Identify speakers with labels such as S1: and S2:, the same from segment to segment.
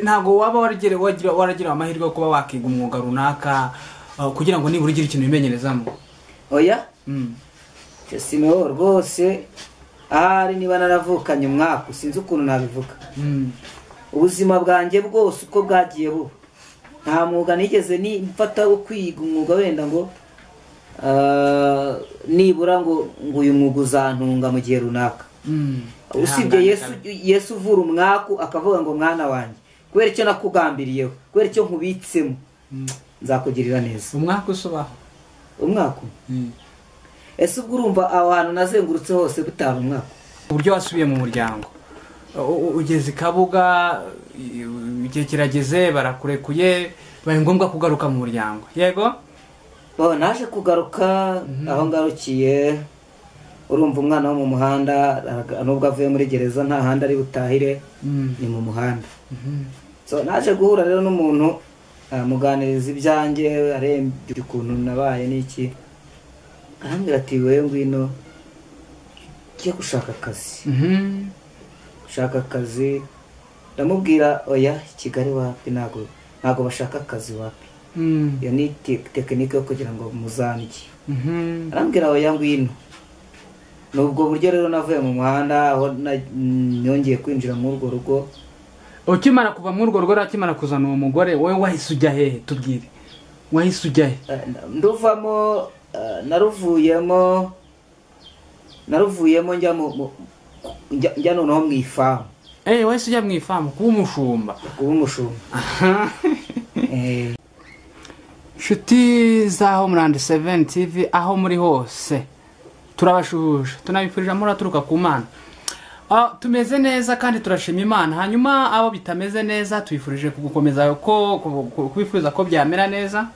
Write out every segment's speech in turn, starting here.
S1: ntabwo waba waragira amahirwe yo kuba wakiga umwuga runaka kugira ngo nibura ugire ikintu wimenyerezamo
S2: oya siniwo rwose ahari niba naravukanye umwaka sinzi ukuntu nabivuga ubuzima bwanjye bwose uko bwagiye buba nta mwuga nigeze nimfata wo kwiga umwuga wenda ngo nibura ngo ngo uyu mwuga uzantunga mu gihe runaka usibye yesu uvura umwaku akavuga ngo mwana wanjye kubera icyo nakugambiriyeho kubera icyo nkubitsemo nzakugirira neza
S1: umwaku usobaho
S2: umwaku ese ubwo urumva aho hantu nazengurutse hose gutanga umwaku
S1: uburyo wasubiye mu muryango ugeze i kabuga igihe kirageze barakurekuye bibaye ngombwa kugaruka mu muryango yego
S2: naje kugaruka aho ngarukiye urumva umwana wo mu muhanda nubwo avuye muri gereza nta handi ari butahire ni mu muhanda naje guhura rero n'umuntu aramuganiriza ibyanjye arembye ukuntu nabaye n'iki arambwira ati wowe ngwino ujye gushaka akazi gushaka akazi ndamubwira oya kigali wapi ntabwo ntabwo bashaka akazi wapi iyo ni tekinike yo kugira ngo muzange arambwira oya ngwino ni ubwo buryo rero navuye mu muhanda aho nongeye kwinjira muri urwo rugo
S1: ukimara kuva muri urwo rugo rero akimara kuzana uwo mugore wowe wahise ujya hehe tubwire wahise ujya he
S2: nduvamo naruvuyemo naruvuyemo njya noneho mu ifamu
S1: eee wahise ujya mu ifamu kuba umushumba
S2: kuba umushumba
S1: inshuti za homerandi seveni tivi aho muri hose turabashuhuje tunabifurije amahoro aturuka ku mana tumeze neza kandi turashima imana hanyuma abo bitameze neza tubifurije gukomeza kubifuza ko byamera neza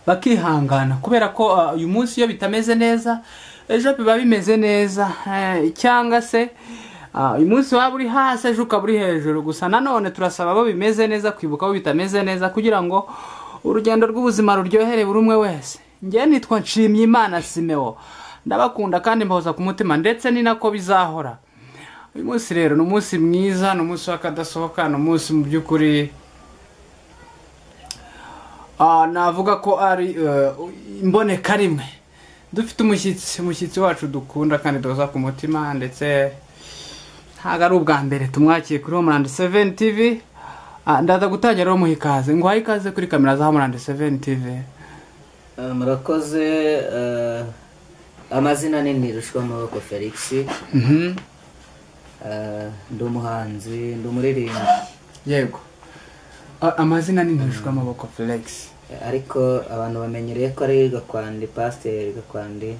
S1: bakihangana kubera ko uyu munsi iyo bitameze neza ejo biba bimeze neza cyangwa se uyu munsi waba uri hasi ejo ukaba uri hejuru gusa nanone turasaba abo bimeze neza kwibuka abo bitameze neza kugira ngo urugendo rw'ubuzima ruryohere buri umwe wese ngewe nitwa nshimyimana simeo ndabakunda kandi mbahoza ku mutima ndetse ni nako bizahora uyu munsi rero ni umunsi mwiza ni umunsi w'akadasohoka ni umunsi mu by'ukuri navuga ko ari imboneka rimwe dufite umushyitsi umushyitsi wacu dukunda kandi duhoza ku mutima ndetse ntabwo ari ubwa mbere tumwakiye kuri homerandi seveni tivi ndaza gutangira rero muha ikaze nguhaye ikaze kuri kamera za homerandi seveni tivi
S2: murakoze amazina ni ntirushwa amaboko felix ndi umuhanzi ndi umuririmbyi
S1: yego amazina ni ntirushwa amaboko felix
S2: ariko abantu bamenyereye ko ari gakwandi pasiteri gakwandi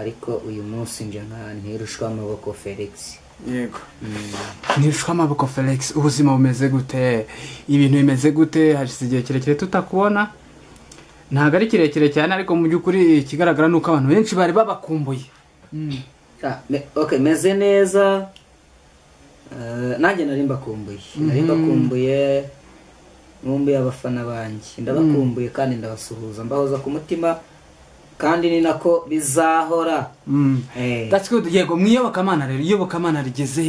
S2: ariko uyu munsi nje nka ntirushwa amaboko felix
S1: yego ntirushwa amaboko felix ubuzima bumeze gute ibintu bimeze gute hashize igihe kirekire tutakubona ntabwo ari kirekire cyane ariko mu by'ukuri ikigaragara ni uko abantu benshi bari babakumbuye
S2: meze neza nanjye nari mbakumbuye nari mbakumbuye nkumbuye abafana banjye ndabakumbuye kandi ndabasuhuza mbahoza ku mutima kandi ni nako bizahora
S1: yego mu iyobokamana rero iyobokamana rigeze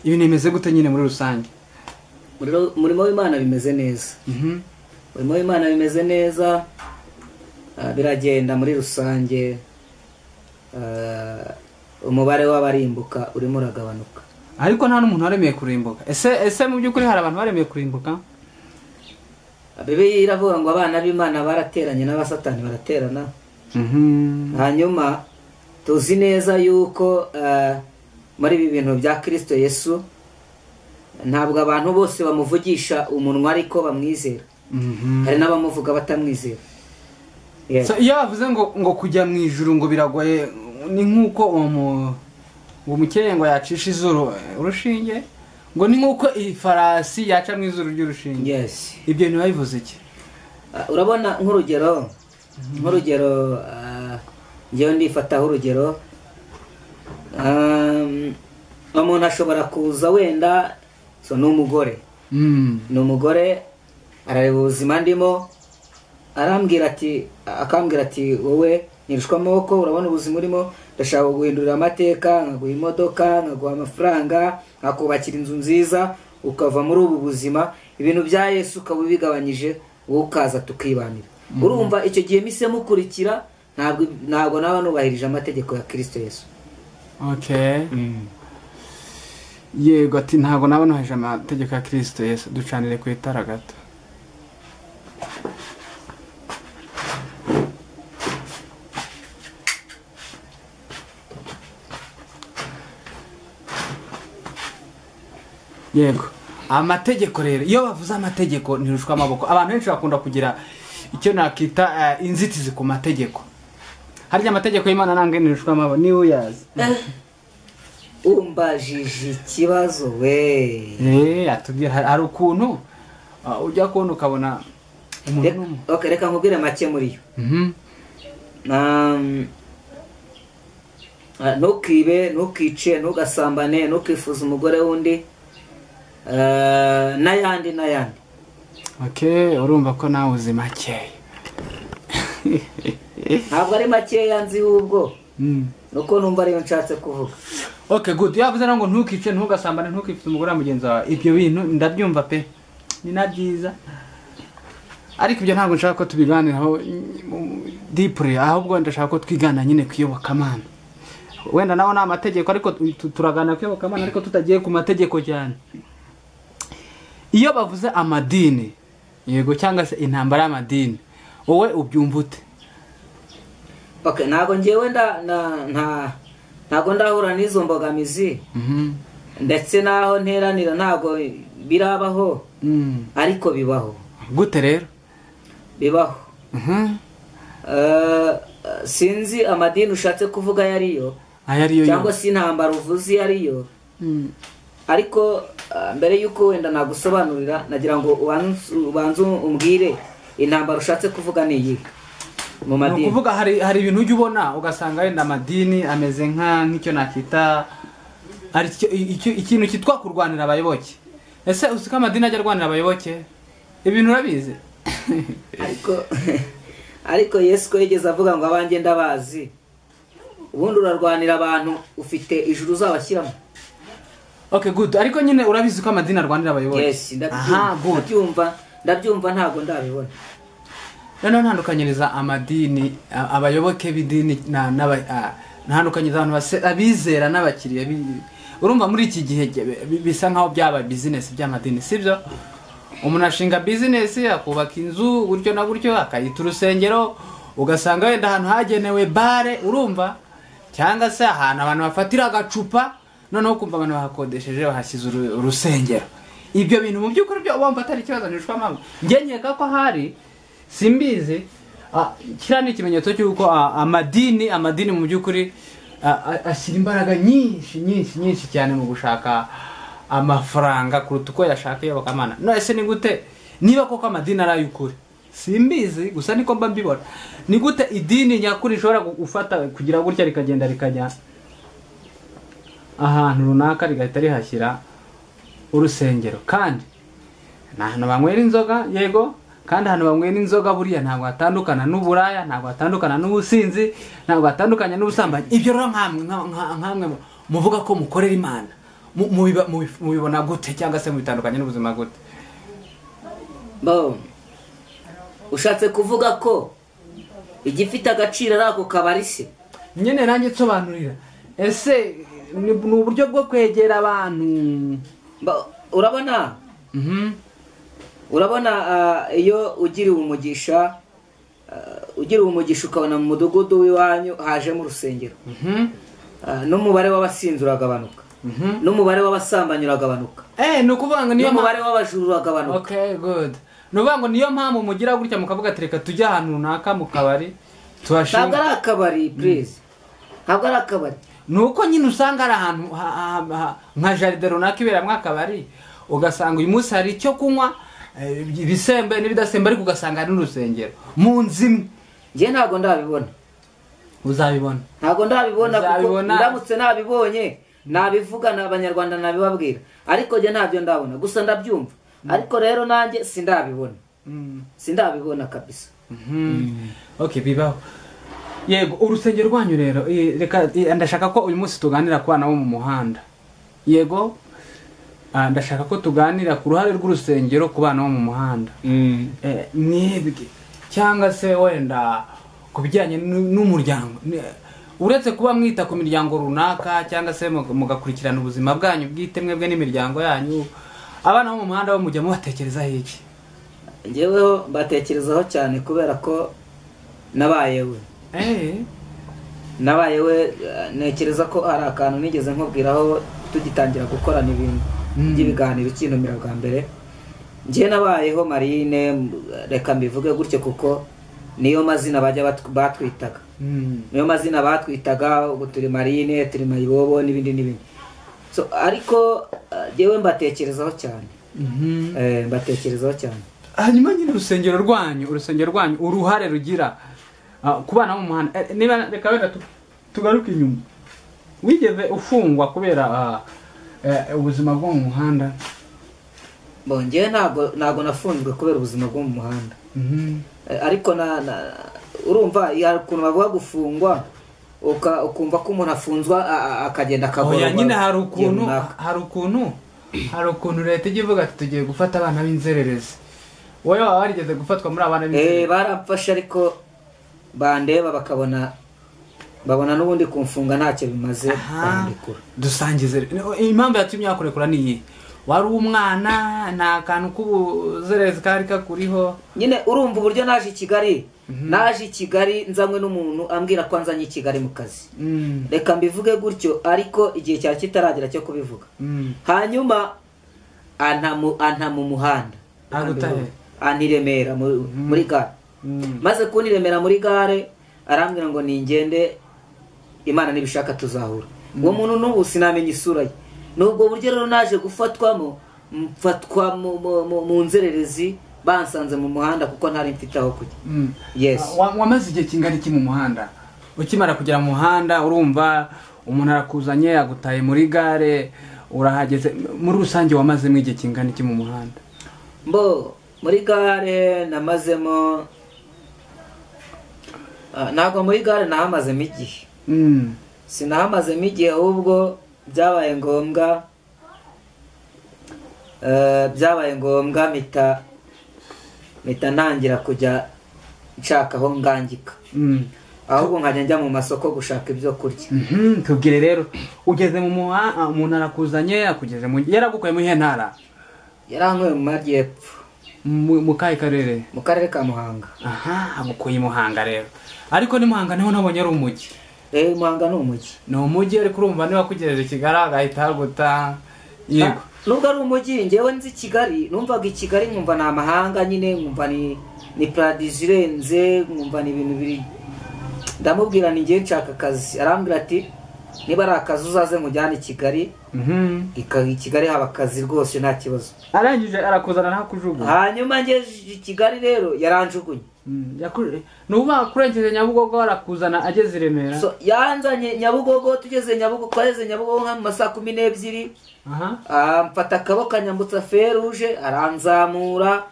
S1: ibintu bimeze gute nyine muri rusange
S2: umurimo w'imana bimeze neza umurimo w'imana bimeze neza biragenda muri rusange umubare w'abarimbuka urimo uragabanuka
S1: ariko nta n'umuntu waremeye kurimbuka ese ese mu by'ukuri hari abantu baremeye kurimbuka
S2: bibiliya iravuga ngo abana b'imana barateranye n'abasatani baraterana hanyuma tuzi neza yuko muri ibi bintu bya kirisito yesu ntabwo abantu bose bamuvugisha umunwa ariko bamwizera hari n'abamuvuga batamwizera
S1: iyo bavuze ngo ngo kujya mu ijuru ngo biragoye ni nk'uko uwo mukeye ngo yacisha izuru urushinge ngo ni nk'uko iyi farasi yaca mu izuru ry'urushinge ibyo bintu bivuze iki
S2: urabona nk'urugero nk'urugero ngewe ndifataho urugero umuntu ashobora kuza wenda ni umugore ni umugore arareba ubuzima ndimo arambwira ati akambwira ati wowe ntirushwa amaboko urabona ubuzima urimo ndashaka guhindurira amateka nkaguha imodoka nkaguha amafaranga nkakubakira inzu nziza ukava muri ubu buzima ibintu bya yesu ukaba ubigabanyije wowe ukaza tukibanira urumva icyo gihe mise mukurikira ntabwo ntabwo naba nubahirije amategeko ya kirisito yesu
S1: okay yego ati ntabwo naba nuheje amategeko ya kirisito yesu ducanire ku itara gato yego amategeko rero iyo bavuze amategeko ntirushwa amaboko abantu benshi bakunda kugira icyo nakita eh, inzitizi ku mategeko harya amategeko y'imana ntabwo ntirushwa amaboko niba uyazi
S2: umbajije ikibazo we
S1: eee atubwira hari hari ukuntu ah, ujya kubona ukabona umuntu
S2: Reka-
S1: n'umuntu.
S2: okay, reka nkubwire make muri yo
S1: Mhm.
S2: Um, ah, ntukibe ntukice ntugasambane ntukifuze umugore w'undi eh, n'ayandi n'ayandi
S1: okay urumva ko nawe uzi makeya
S2: ntabwo ari makeya nzi ahubwo
S1: Mm.
S2: nuko numva ariyo nshatse kuvuga
S1: okay good yavuze rero ngo ntukice ntugasambane ntukifite umugore wa mugenzi wawe ibyo bintu ndabyumva pe ni na byiza ariko ibyo ntabwo nshaka ko tubiganiraho dipure ahubwo ndashaka ko twigana nyine ku iyobokamana wenda nawe ni amategeko ariko tu- turaganira ku iyobokamana ariko tutagiye ku mategeko cyane iyo bavuze amadini yego cyangwa se intambara y'amadini wowe ubyumva ute
S2: okay, ntabwo ngewe nda- na- nta- ntabwo ndahura n'izo mbogamizi
S1: Mhm.
S2: ndetse n'aho nteranira ntabwo birabaho
S1: Mm.
S2: ariko bibaho
S1: gute rero
S2: bibaho
S1: Mhm.
S2: Eh, sinzi amadini ushatse kuvuga ayo ariyo
S1: aya ariyo
S2: cyangwa
S1: yose
S2: se intambara uvuze iyo ariyo
S1: Mm.
S2: ariko ah, mbere y'uko wenda nagusobanurira nagira ngo ubanze ubanze umbwire intambara ushatse kuvuga ni iyi
S1: ni
S2: mu madini
S1: ukuvuga hari hari ibintu ujya ubona ugasanga wenda amadini ameze nka nk'icyo nakita hari icyo- icyo- ikintu cyitwa kurwanira abayoboke ese uzi ko amadini ajya arwanira abayoboke ibintu urabizi
S2: ariko ariko yesu ko yigeze avuga ngo abanjye ndabazi ubundi urarwanira abantu ufite ijuru uzabashyiramo
S1: okay good ariko nyine urabizi ko amadini arwanira abayoboke
S2: yesi
S1: aha
S2: ndabyumva
S1: good
S2: ndabyumva ndabyumva ntabwo ndabibona
S1: noneho ntandukanyiriza amadini a- abayoboke b'idini na- n'aba- a- ntandukanyiriza abantu base- abizera n'abakiriya b'i- urumva muri iki gihe ge- bi- bisa nkaho byaba bizinesi by'amadini sibyo umuntu ashinga bizinesi akubaka inzu gutyo na gutyo akayita urusengero ugasanga wenda ahantu hagenewe bare urumva cyangwa se ahantu abantu bafatira agacupa noneho kumva abantu bahakodesheje bahashyize uru- urusengero ibyo bintu mu by'ukuri byo wumva atari ikibazo ntirushwa mpamvu njye nkeka ko hari simbizi ah, kiriya ni ikimenyetso cy'uko ah, amadini amadini mu by'ukuri ah, ah, ashyira imbaraga nyinshi nyinshi nyinshi cyane mu gushaka amafaranga kuruta uko yashaka iyobokamana none se ni gute niba koko amadini ari ay'ukuri simbizi gusa niko mba mbibona ni gute idini nyakuri rishobora gu- gufata kugira gutya rikagenda rikajya ahantu runaka rigahita rihashyira urusengero kandi ni ahantu banywera inzoga yego kandi ahantu banywera inzoga buriya ntabwo hatandukana n'uburaya ntabwo hatandukana n'ubusinzi ntabwo hatandukanye n'ubusambanyi ibyo rero nkamwe nka- nka- nkamwe mu- muvuga ko mukorera imana mu- mubiba- mubi- mubibona gute cyangwa se mubitandukanye n'ubuzima gute
S2: bo ushatse kuvuga ko igifite agaciro ari ako kabari se
S1: nyine nanjye nsobanurira ese ni ni uburyo bwo kwegera abantu
S2: Ba- urabona
S1: Mhm.
S2: urabona ah, iyo ugiriwe umugisha ah, ugiriwe umugisha ukabona mu mudugudu w'iwanyu hajemo urusengero
S1: Mhm.
S2: Ah, n'umubare w'abasinzi uragabanuka
S1: Mhm.
S2: n'umubare w'abasambanyi uragabanuka
S1: Eh, ni ukuvuga ngo niyo mpamvu
S2: n'umubare w'abajuru uragabanuka
S1: okay good ni ukuvuga ngo niyo mpamvu mugira gutya mukavuga ati reka tujye ahantu runaka mu kabari
S2: ntabwo
S1: tuhashinga
S2: ari akabari purize ntabwo ari akabari
S1: ni uko nyine usanga hari ahantu ha- ha- ha- nka jaride runaka iberamo akabari ugasanga uyu munsi hari icyo kunywa eh, ibisembuye n'ibidasembuye ariko ugasanga hari n'urusengero mu nzu imwe
S2: njye ntabwo ndabibona
S1: uzabibona
S2: ntabwo ndabibona kuko
S1: Uzabibona.
S2: ndamutse nabibonye nabivuga ni abanyarwanda nabibabwira ariko njye ntabyo ndabona gusa ndabyumva ariko rero nanjye sindabibona
S1: Mm.
S2: sindabibona kabisa
S1: Mhm. okay bibaho yego urusengero rwanyu rero eh, reka eh, ndashaka ko uyu munsi tuganira ku bana bo mu muhanda yego Ah, ndashaka ko tuganira ku ruhare rw'urusengero ku bana bo mu muhanda Eh, mwebwe cyangwa se wenda ku bijyanye n'u- n'umuryango Ne- uretse kuba mwita ku miryango runaka cyangwa se mug- mugakurikirana ubuzima bwanyu bwite mwebwe n'imiryango yanyu abana bo mu muhanda bo mujya mubatekerezaho iki
S2: ngeweho mbatekerezaho cyane kubera ko nabayewe
S1: Eh,
S2: nabayewe eh, ntekereza ko hari akantu nigeze nkubwiraho tugitangira gukorana ibintu
S1: Mm.
S2: by'ibiganiro kintumira bwa mbere njye nabayeho marine m- reka mbivuge gutyo kuko niyo mazina bajya batw- batwitaga
S1: mm,
S2: niyo mazina batwitaga ubu turi marine turi mayibobo n'ibindi n'ibindi so ariko eh, njyewe mbatekerezaho cyane
S1: mhm.
S2: Eh, mbatekerezaho cyane
S1: hanyuma nyine urusengero rwanyu urusengero rwanyu uruhare rugira ah, ku bana bo mu muhanda Eh, niba reka reka tu- tugaruke inyuma wigeze ufungwa kubera ah, eh, ubuzima bwo mu muhanda
S2: Bon, njyewe ntabwo ntabwo nafunzwe kubera ubuzima bwo mu muhanda
S1: Mhm.
S2: Eh, ariko na, na urumva hari ukuntu bavuga gufungwa uka, ukumva ko umuntu afunzwa a- a- akagenda akagororwa
S1: oya nyine hari
S2: igihe
S1: ukuntu
S2: runaka.
S1: hari ukuntu hari ukuntu leta ijya ivuga ati tugiye gufata abana b'inzererezi wowe waba warigeze gufatwa muri abana
S2: eh
S1: b'inzererezi
S2: baramfashe ariko bandeba bakabona babona n'ubundi kumfunga ntacyo bimaze
S1: Aha,
S2: bandekura
S1: dusangize rero. impamvu yatumye wakurekura ni iyi wari umwana nta kantu k'ubuzererezi kari kakuriho
S2: nyine urumva uburyo naje i kigali naje i kigali nzanywe n'umuntu ambwira ko anzanye i kigali mu kazi
S1: Mm,
S2: reka mbivuge gutyo ariko igihe cyari kitaragera cyo kubivuga
S1: mm.
S2: hanyuma antamu anta mu muhanda
S1: Agutahe.
S2: anti remera muri muri gare
S1: Mm.
S2: maze kuniremera muri gare arambwira ngo ningende imana nibishaka tuzahura uwo muntu n'ubu sinamenya isura ye ni ubwo buryo rero naje gufatwamo mfatwa mu- mu- mu- mu nzererezi bansanze mu muhanda kuko ntari mfite aho kujya
S1: Mm.
S2: Yes.
S1: Wa- wamaze igihe kingana iki mu muhanda ukimara kugera mu muhanda urumva umuntu arakuzanye agutaye muri gare urahageze muri rusange wamazemo igihe kingana iki mu muhanda
S2: mbo muri gare namazemo Ah, ntabwo muri gare nahamazemo igihe
S1: Mm.
S2: sinahamazemo igihe ahubwo byabaye ngombwa eh, byabaye ngombwa mpita mpita ntangira kujya nshaka aho ngangika
S1: Mm.
S2: ahubwo nkajya njya mu masoko gushaka ibyo kurya
S1: Mhm, tubwire rero ugeze mu muhanda umuntu arakuzanye akugeze mu yaragukuye muri iyihe ntara
S2: yarankuye mu majyepfo
S1: mu mu kahe karere
S2: mu karere ka muhanga
S1: aha agukuye i muhanga rero ariko ni muhanga niho nabonye ari umujyi
S2: eh muhanga ni umujyi
S1: ni umujyi ariko urumva niba akugejeje i kigali agahita aguta yego
S2: nubwo ari umujyi njyewe nzi kigali numvaga i kigali nkumva ni amahanga nyine nkumva ni ni paradizo irenze nkumva ni ibintu biri ndamubwira ni ngewe nshaka akazi arambwira ati niba ari akazi uzaze nkujyane i kigali
S1: Mhm.
S2: Ika- i kigali haba akazi rwose nta kibazo
S1: arangije arakuzana ntakujugunya
S2: hanyuma ngejeje i kigali rero yaranjugunye
S1: Mm, yaku- ni uba akurengeje nyabugogo arakuzana ageze i remera
S2: So, yanzanye nyabugogo tugeze nyabugogo twageze nyabugogo nka mu masaha kumi n'ebyiri
S1: aha
S2: Ah, mfata akaboko anyambutsa feruje aranzamura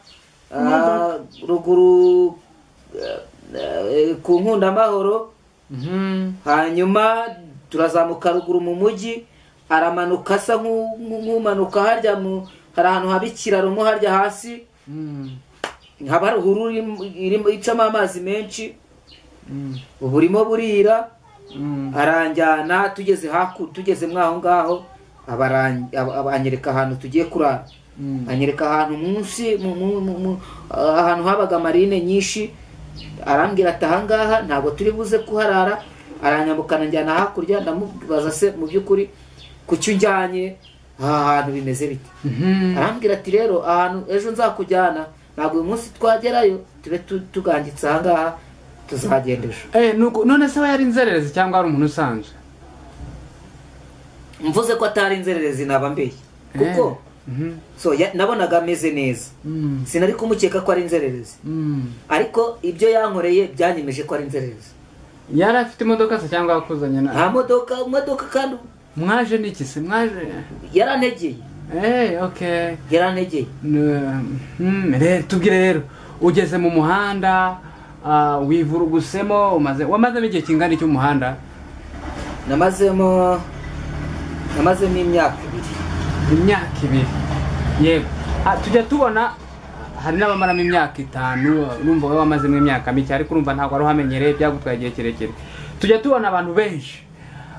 S2: Ah, ruguru eh, eh, ku nkundamahoro
S1: Mhm.
S2: hanyuma turazamuka ruguru mu mujyi aramanuka asa nk'u- nk'umanuka harya mu hari ahantu haba ikiraro mo harya hasi
S1: Mm.
S2: haba hari uhuru irimo icamo amazi menshi
S1: Mm.
S2: burimo burira
S1: Mm.
S2: aranjyana tugeze haku tugeze mwaho ngaho abaran- aba- abanyereka ahantu tugiye kurara
S1: Mm.
S2: anyereka ahantu munsi mu- mu- mu- mu- ahantu habaga marine nyinshi arambwira ati ahangaha ntabwo turi buze kuharara aranyambukana njyana hakurya ndamubaza se mu by'ukuri ku cyo unjyanye aha hantu bimeze bite
S1: Mhm.
S2: arambwira ati rero ahantu ejo nzakujyana ntabwo uyu munsi twagerayo tube tu- tugangitse ahangaha tuzagenda ejo
S1: Eh, nuko- none se we yari inzererezi cyangwa ari umuntu usanzwe
S2: mvuze ko atari inzererezi naba mbeye kuko
S1: Mhm.
S2: so ya- nabonaga ameze neza
S1: Mm.
S2: sinari kumukeka ko ari inzererezi
S1: Mm.
S2: ariko ibyo yankoreye byanyemeje ko ari inzererezi
S1: yari afite imodoka se cyangwa yakuzanye na
S2: nta modoka imodoka kandi
S1: mwaje n'iki se mwaje
S2: yarantegeye
S1: Eh, okay
S2: yarantegeye
S1: Ne- mm, re- tubwire rero ugeze mu muhanda ah, wivurugusemo umaze wamazemo igihe kingana iki mu muhanda
S2: namazemo namazemo imyaka ibiri
S1: imyaka ibiri yego Ah, tujya tubona hari n'abamaramo imyaka itanu urumva wowe wamazemo imyaka mike ariko urumva ntabwo wari uhamenyereye byagutwaye igihe kirekire tujya tubona abantu benshi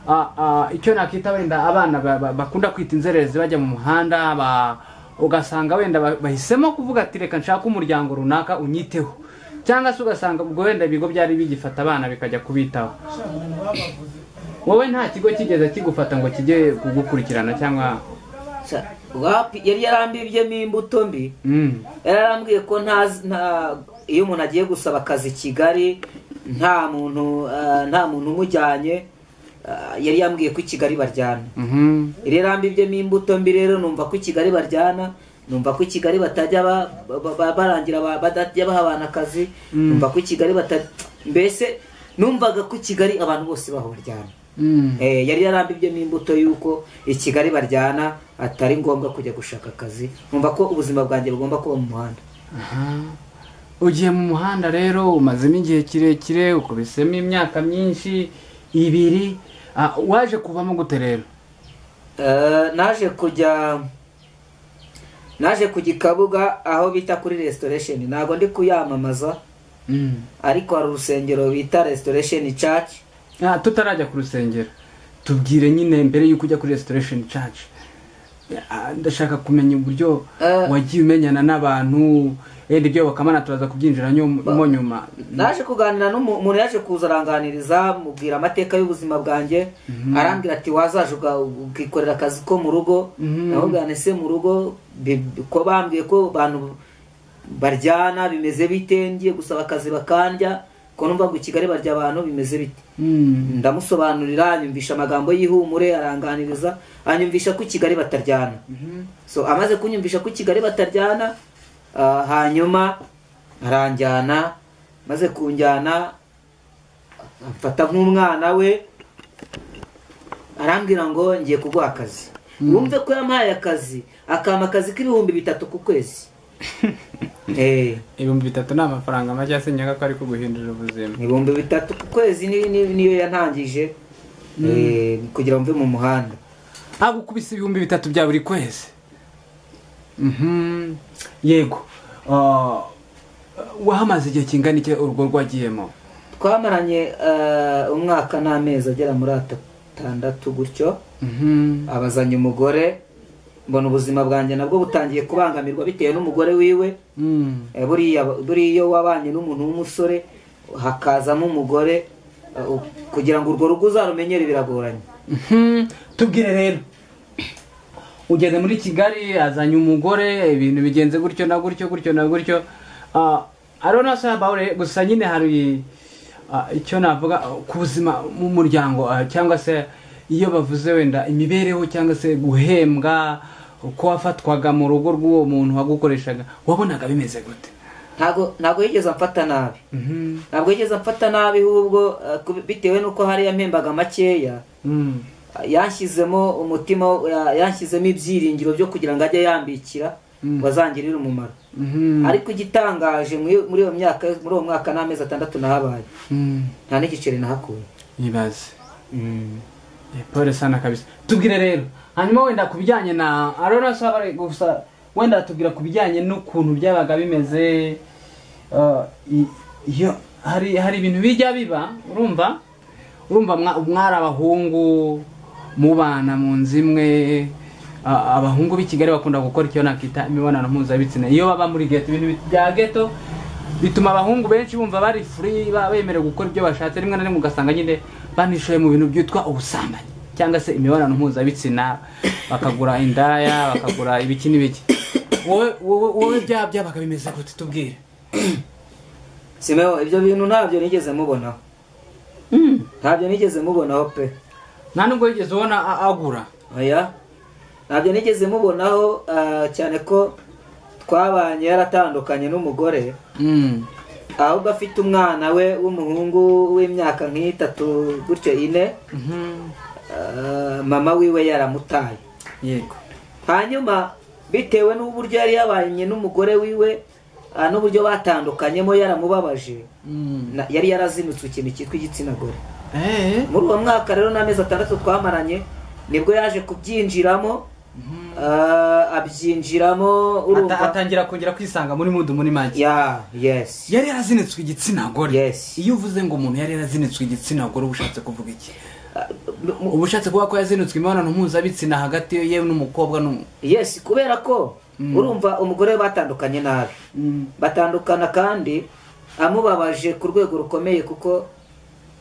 S1: Ah, ah, icyo nakwita wenda abana ba- ba- bakunda kwita inzererezi bajya mu muhanda ba- ugasanga wenda ba- bahisemo kuvuga ati reka nshake umuryango runaka unyiteho cyangwa se ugasanga ubwo wenda ibigo byari bigifata abana bikajya kubitaho wowe nta kigo kigeze kigufata ngo kijye kugukurikirana cyangwa
S2: Sha, wapi yari yarambibyemo imbuto mbi
S1: Mm.
S2: yari yarambwiye ko ntazi- nta iyo umuntu agiye gusaba akazi i kigali nta muntu ah, nta muntu umujyanye ah, yari yambwiye ko i kigali baryana
S1: Mhm.
S2: yari yarambibyemo imbuto mbi rero numva ko i kigali baryana numva ko i kigali batajya ba- ba- ba- barangira ba- batajya baha abantu akazi numva ko i kigali bata mbese numvaga ko i kigali abantu bose baho baryana
S1: Mm.
S2: Eh, yari yarambibyemo imbuto y'uko i kigali baryana atari ngombwa kujya gushaka akazi numva ko ubuzima bwanjye bugomba kuba mu muhanda
S1: Aha. ugiye mu muhanda rero umazemo igihe kirekire ukubisemo imyaka myinshi ibiri Ah, waje kuvamo gute rero
S2: Eh, naje kujya naje ku gikabuga aho bita kuri restoration ntabwo ndi kuyamamaza
S1: Mm.
S2: ariko hari urusengero bita restoration church
S1: Ah, tutarajya ku rusengero tubwire nyine mbere y'uko ujya kuri restoration church Ah, ndashaka kumenya uburyo
S2: Eh.
S1: wagiye umenyana n'abantu wenda ibyo bakamana turaza kubyinjira nyum- mo nyuma
S2: naje kuganira n'umu- umuntu yaje kuza aranganiriza mubwira amateka y'ubuzima bwanjye arambwira ati wazaje uga- ukikorera akazi ko mu rugo
S1: Mhm.
S2: navuga nti se mu rugo bi- bi- ko bambwiye ko abantu baryana bimeze bite ngiye gusaba akazi bakandya ko numva ngo i kigali barya abantu bimeze bite
S1: Mm.
S2: ndamusobanurira anyumvisha amagambo y'ihumure aranganiriza anyumvisha ko i kigali bataryana so amaze kunyumvisha ko i kigali bataryana ah, hanyuma aranjyana maze kunjyana amfata nk'umwana we arambwira ngo ngiye kuguha akazi wumve ko yampaye akazi akampa akazi k'ibihumbi bitatu ku kwezi Eh.
S1: ibihumbi bitatu ni amafaranga make asenyega ko ari kuguhindurira ubuzima
S2: ibihumbi bitatu ku kwezi ni- ni- niyo yantangije eh, kugira mve mu muhanda
S1: agukubise ibihumbi bitatu bya buri kwezi Mhm. yego Ah, wahamaze igihe kingana iki urugo rwagiyemo
S2: twamaranye eh, umwaka n'amezi agera muri atandatu gutyo
S1: Mhm.
S2: abazanye umugore mbona ubuzima bwanjye nabwo butangiye kubangamirwa bitewe n'umugore wiwe
S1: Mm.
S2: Eh, buriya buriya iyo wabanye n'umuntu w'umusore hakazamo umugore eh, u- kugira ngo urwo rugo uzarumenyere biragoranye
S1: Mhm. tubwire rero ugeze muri kigali azanye umugore ibintu bigenze gutyo na gutyo gutyo na gutyo Ah, arona se abawure gusa nyine hari ah, icyo navuga ah, ku buzima mu muryango ah, cyangwa se iyo bavuze wenda imibereho cyangwa se guhembwa uko wafatwaga mu rugo rw'uwo muntu wagukoreshaga wabonaga bimeze gute
S2: ntago ntago yigeze amfata nabi
S1: Mhm.
S2: ntabwo yigeze amfata nabi ahubwo eh, kubi- bitewe n'uko hariya mpembaga makeya
S1: Mm.
S2: yanshyizemo umutima wo- ya- yanshyizemo ibyiringiro byo kugira ngo ajye yambikira ngo azangirire umumaro
S1: Mhm.
S2: ariko igitangaje muri muri iyo myaka muri uwo mwaka n'amezi atandatu nahabaye
S1: Mm.
S2: nta n'igiceri nahakuye
S1: ibaze pole sana kabisa tubwire rero hanyuma wenda ku bijyanye na arona sabare gusa wenda tubwira ku bijyanye n'ukuntu byabaga bimeze uh, i- iyo hari hari ibintu bijya biba urumva urumva mwa- mwari abahungu mubana mu nzu imwe a- abahungu b'i kigali bakunda gukora icyo nakita imibonano mpuzabitsina iyo baba muri geto ibintu bi- bya geto bituma abahungu benshi bumva bari free ba- bemerewe gukora ibyo bashatse rimwe na rimwe ugasanga nyine banishoye mu bintu byitwa ubusambanyi cyangwa se imibonano mpuzabitsina bakagura indaya bakagura ibiki n'ibiki wowe wowe wowe bya byabaga bimeze gute tubwire
S2: simeho ibyo bintu ntabyo nigeze mubonaho ntabyo nigeze mubonaho pe
S1: nta nubwo wigeze ubona a- agura
S2: oya ntabyo nigeze mubonaho ah, cyane ko twabanye yaratandukanye n'umugore
S1: Mm.
S2: ahubwo afite umwana we w'umuhungu w'imyaka nk'itatu gutyo ine
S1: Mhm.
S2: Ah, mama wiwe yaramutaye
S1: yego
S2: hanyuma bitewe n'uburyo yari yabanye n'umugore wiwe aha n'uburyo batandukanyemo yaramubabaje
S1: Mm.
S2: Na- yari yarazimitse ikintu cyitwa igitsina gore
S1: Eh,
S2: muri uwo mwaka rero n'amezi atandatu twamaranye nibwo yaje kubyinjiramo ah, abyinjiramo
S1: ata-
S2: urumva
S1: atangira kongera kwisanga muri mudu muri make
S2: ya yesi
S1: yari yarazinitswe igitsina gore
S2: Yes.
S1: iyo uvuze ngo umuntu yari yarazinitswe igitsina gore uba ushatse kuvuga iki
S2: Ah, m- m-
S1: uba ushatse kuvuga ko yazinitswe imibonano mpuzabitsina hagati yewe n'umukobwa n'umu
S2: yesi kubera ko urumva umugore we batandukanye nabi batandukana kandi amubabaje ku rwego rukomeye kuko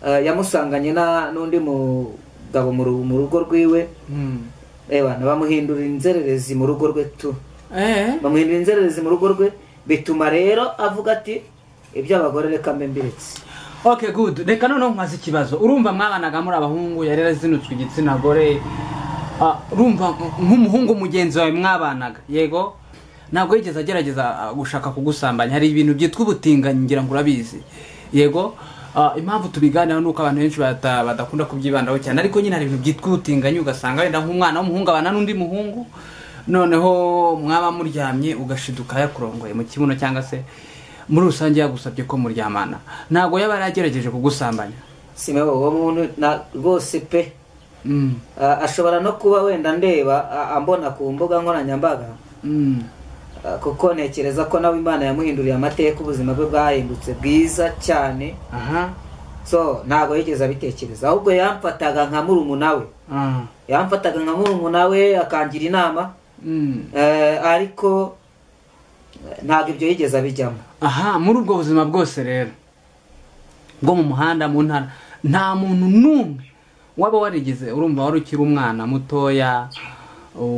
S2: ah, yamusanganye na- n'undi mugabo mu ru- mu rugo rwiwe
S1: Mm.
S2: reba bamuhindura inzererezi mu rugo rwe tu
S1: Eh,
S2: bamuhindura inzererezi mu rugo rwe bituma rero avuga ati ibyo abagore reka mbe mbiretse
S1: okay good reka noneho nkaza ikibazo urumva mwabanaga muri abahungu yari yarazinutswe igitsina gore Ah, urumva nk'umuhungu mugenzi wawe mwabanaga yego ntabwo yigeze agerageza ah, gushaka kugusambanya hari ibintu byitwa ubutinganyi ngira ngo urabizi yego Ah, impamvu tubiganiraho ni uko abantu benshi bata- badakunda kubyibandaho cyane ariko nyine hari ibintu byitwa ubutinganyi ugasanga wenda nk'umwana w'umuhungu abana n'undi muhungu noneho mwaba muryamye ugashiduka yakurongoye mu kibuno cyangwa se muri rusange yagusabye ko muryamana ntabwo yaba yaragerageje kugusambanya
S2: simeho uwo muntu na- rwose pe
S1: Mm,
S2: Ah, ashobora no kuba wenda ndeba ah, ambona ku mbuga nkoranyambaga
S1: mm,
S2: Ah, kuko ntekereza ko nawe imana yamuhinduriye amateka ubuzima bwe bwahindutse bwiza cyane
S1: aha
S2: so ntabwo yigeze abitekereza ahubwo yamfataga nka murumuna we
S1: ah,
S2: yamfataga nka murumuna we akangira inama
S1: mm.
S2: Eh, ariko eh, ntabwo ibyo yigeze abijyamo
S1: aha muri ubwo buzima bwose rero bwo mu muhanda mu ntara nta muntu n'umwe waba warigeze urumva wari ukiri umwana mutoya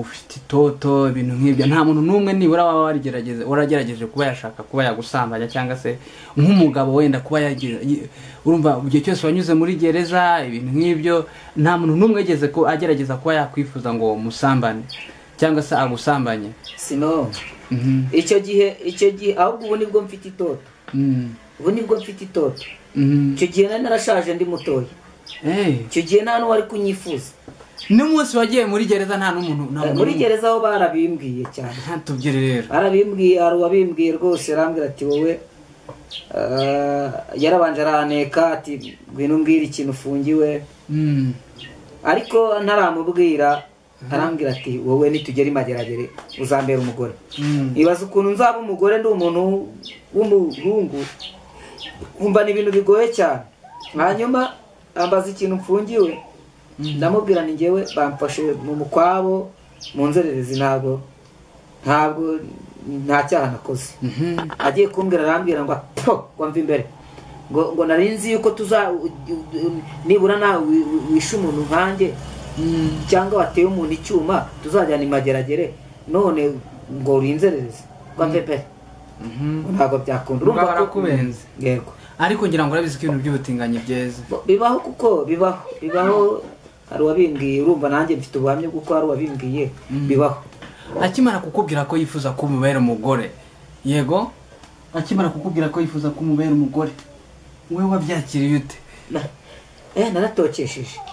S1: ufite itoto ibintu nk'ibyo nta muntu n'umwe nibura waba warigerageze waragerageje kuba yashaka kuba yagusambanya cyangwa se nk'umugabo wenda kuba yagira yi- urumva igihe cyose wanyuze muri gereza ibintu nk'ibyo nta muntu n'umwe yigeze ko agerageza kuba yakwifuza ngo musambane cyangwa se agusambanye
S2: sino
S1: Mhm.
S2: icyo gihe icyo gihe ahubwo ubu nibwo mfite itoto
S1: Mm.
S2: ubu nibwo mfite itoto
S1: Mm.
S2: icyo gihe nari narashaje ndi mutoya
S1: Eh.
S2: icyo gihe nta n'uwari kunyifuza
S1: n'umunsi wagiye muri gereza nta n'umuntu nta
S2: Eh,
S1: muntu
S2: muri gereza ho barabimbwiye cyane
S1: ntatubyire rero
S2: barabimbwiye hari uwabimbwiye rwose arambwira ati wowe eh, yarabanje araneka ati ngwino umbwire ikintu ufungiwe
S1: Mm.
S2: ariko ntaramubwira arambwira ati wowe nitugera imageragere uzambera umugore
S1: Mm.
S2: ibaza ukuntu nzaba umugore ndi umuntu w'umuhungu nkumva ni ibintu bigoye cyane hanyuma ambaza ikintu mfungiwe ndamubwira ni ngewe bamfashe mu mukwabo mu nzererezi ntabwo ntabwo nta cyaha nakoze
S1: Mhm.
S2: agiye kumbwira arambwira ngo po ngo mve imbere ngo ngo nari nzi yuko tuza nibura nawe wi- wi- wishe umuntu nkanjye
S1: Mm.
S2: cyangwa wateye umuntu icyuma tuzajyana imageragere none ngo uri inzererezi ngo mve pe
S1: Mhm.
S2: ngo ntabwo byakunda
S1: Ubwo
S2: urumva ko
S1: barakubenze.
S2: yego
S1: ariko ngira ngo urabizi ko ibintu by'ubutinganyi byeze
S2: Bo- bibaho kuko bibaho bibaho hari uwabimbwiye urumva nanjye mfite ubuhamya bw'uko hari uwabimbwiye bibaho
S1: akimara kukubwira ko yifuza ko umubera umugore yego akimara kukubwira ko yifuza ko umubera umugore wowe wabyakiriye ute
S2: Na- eh naratokesheje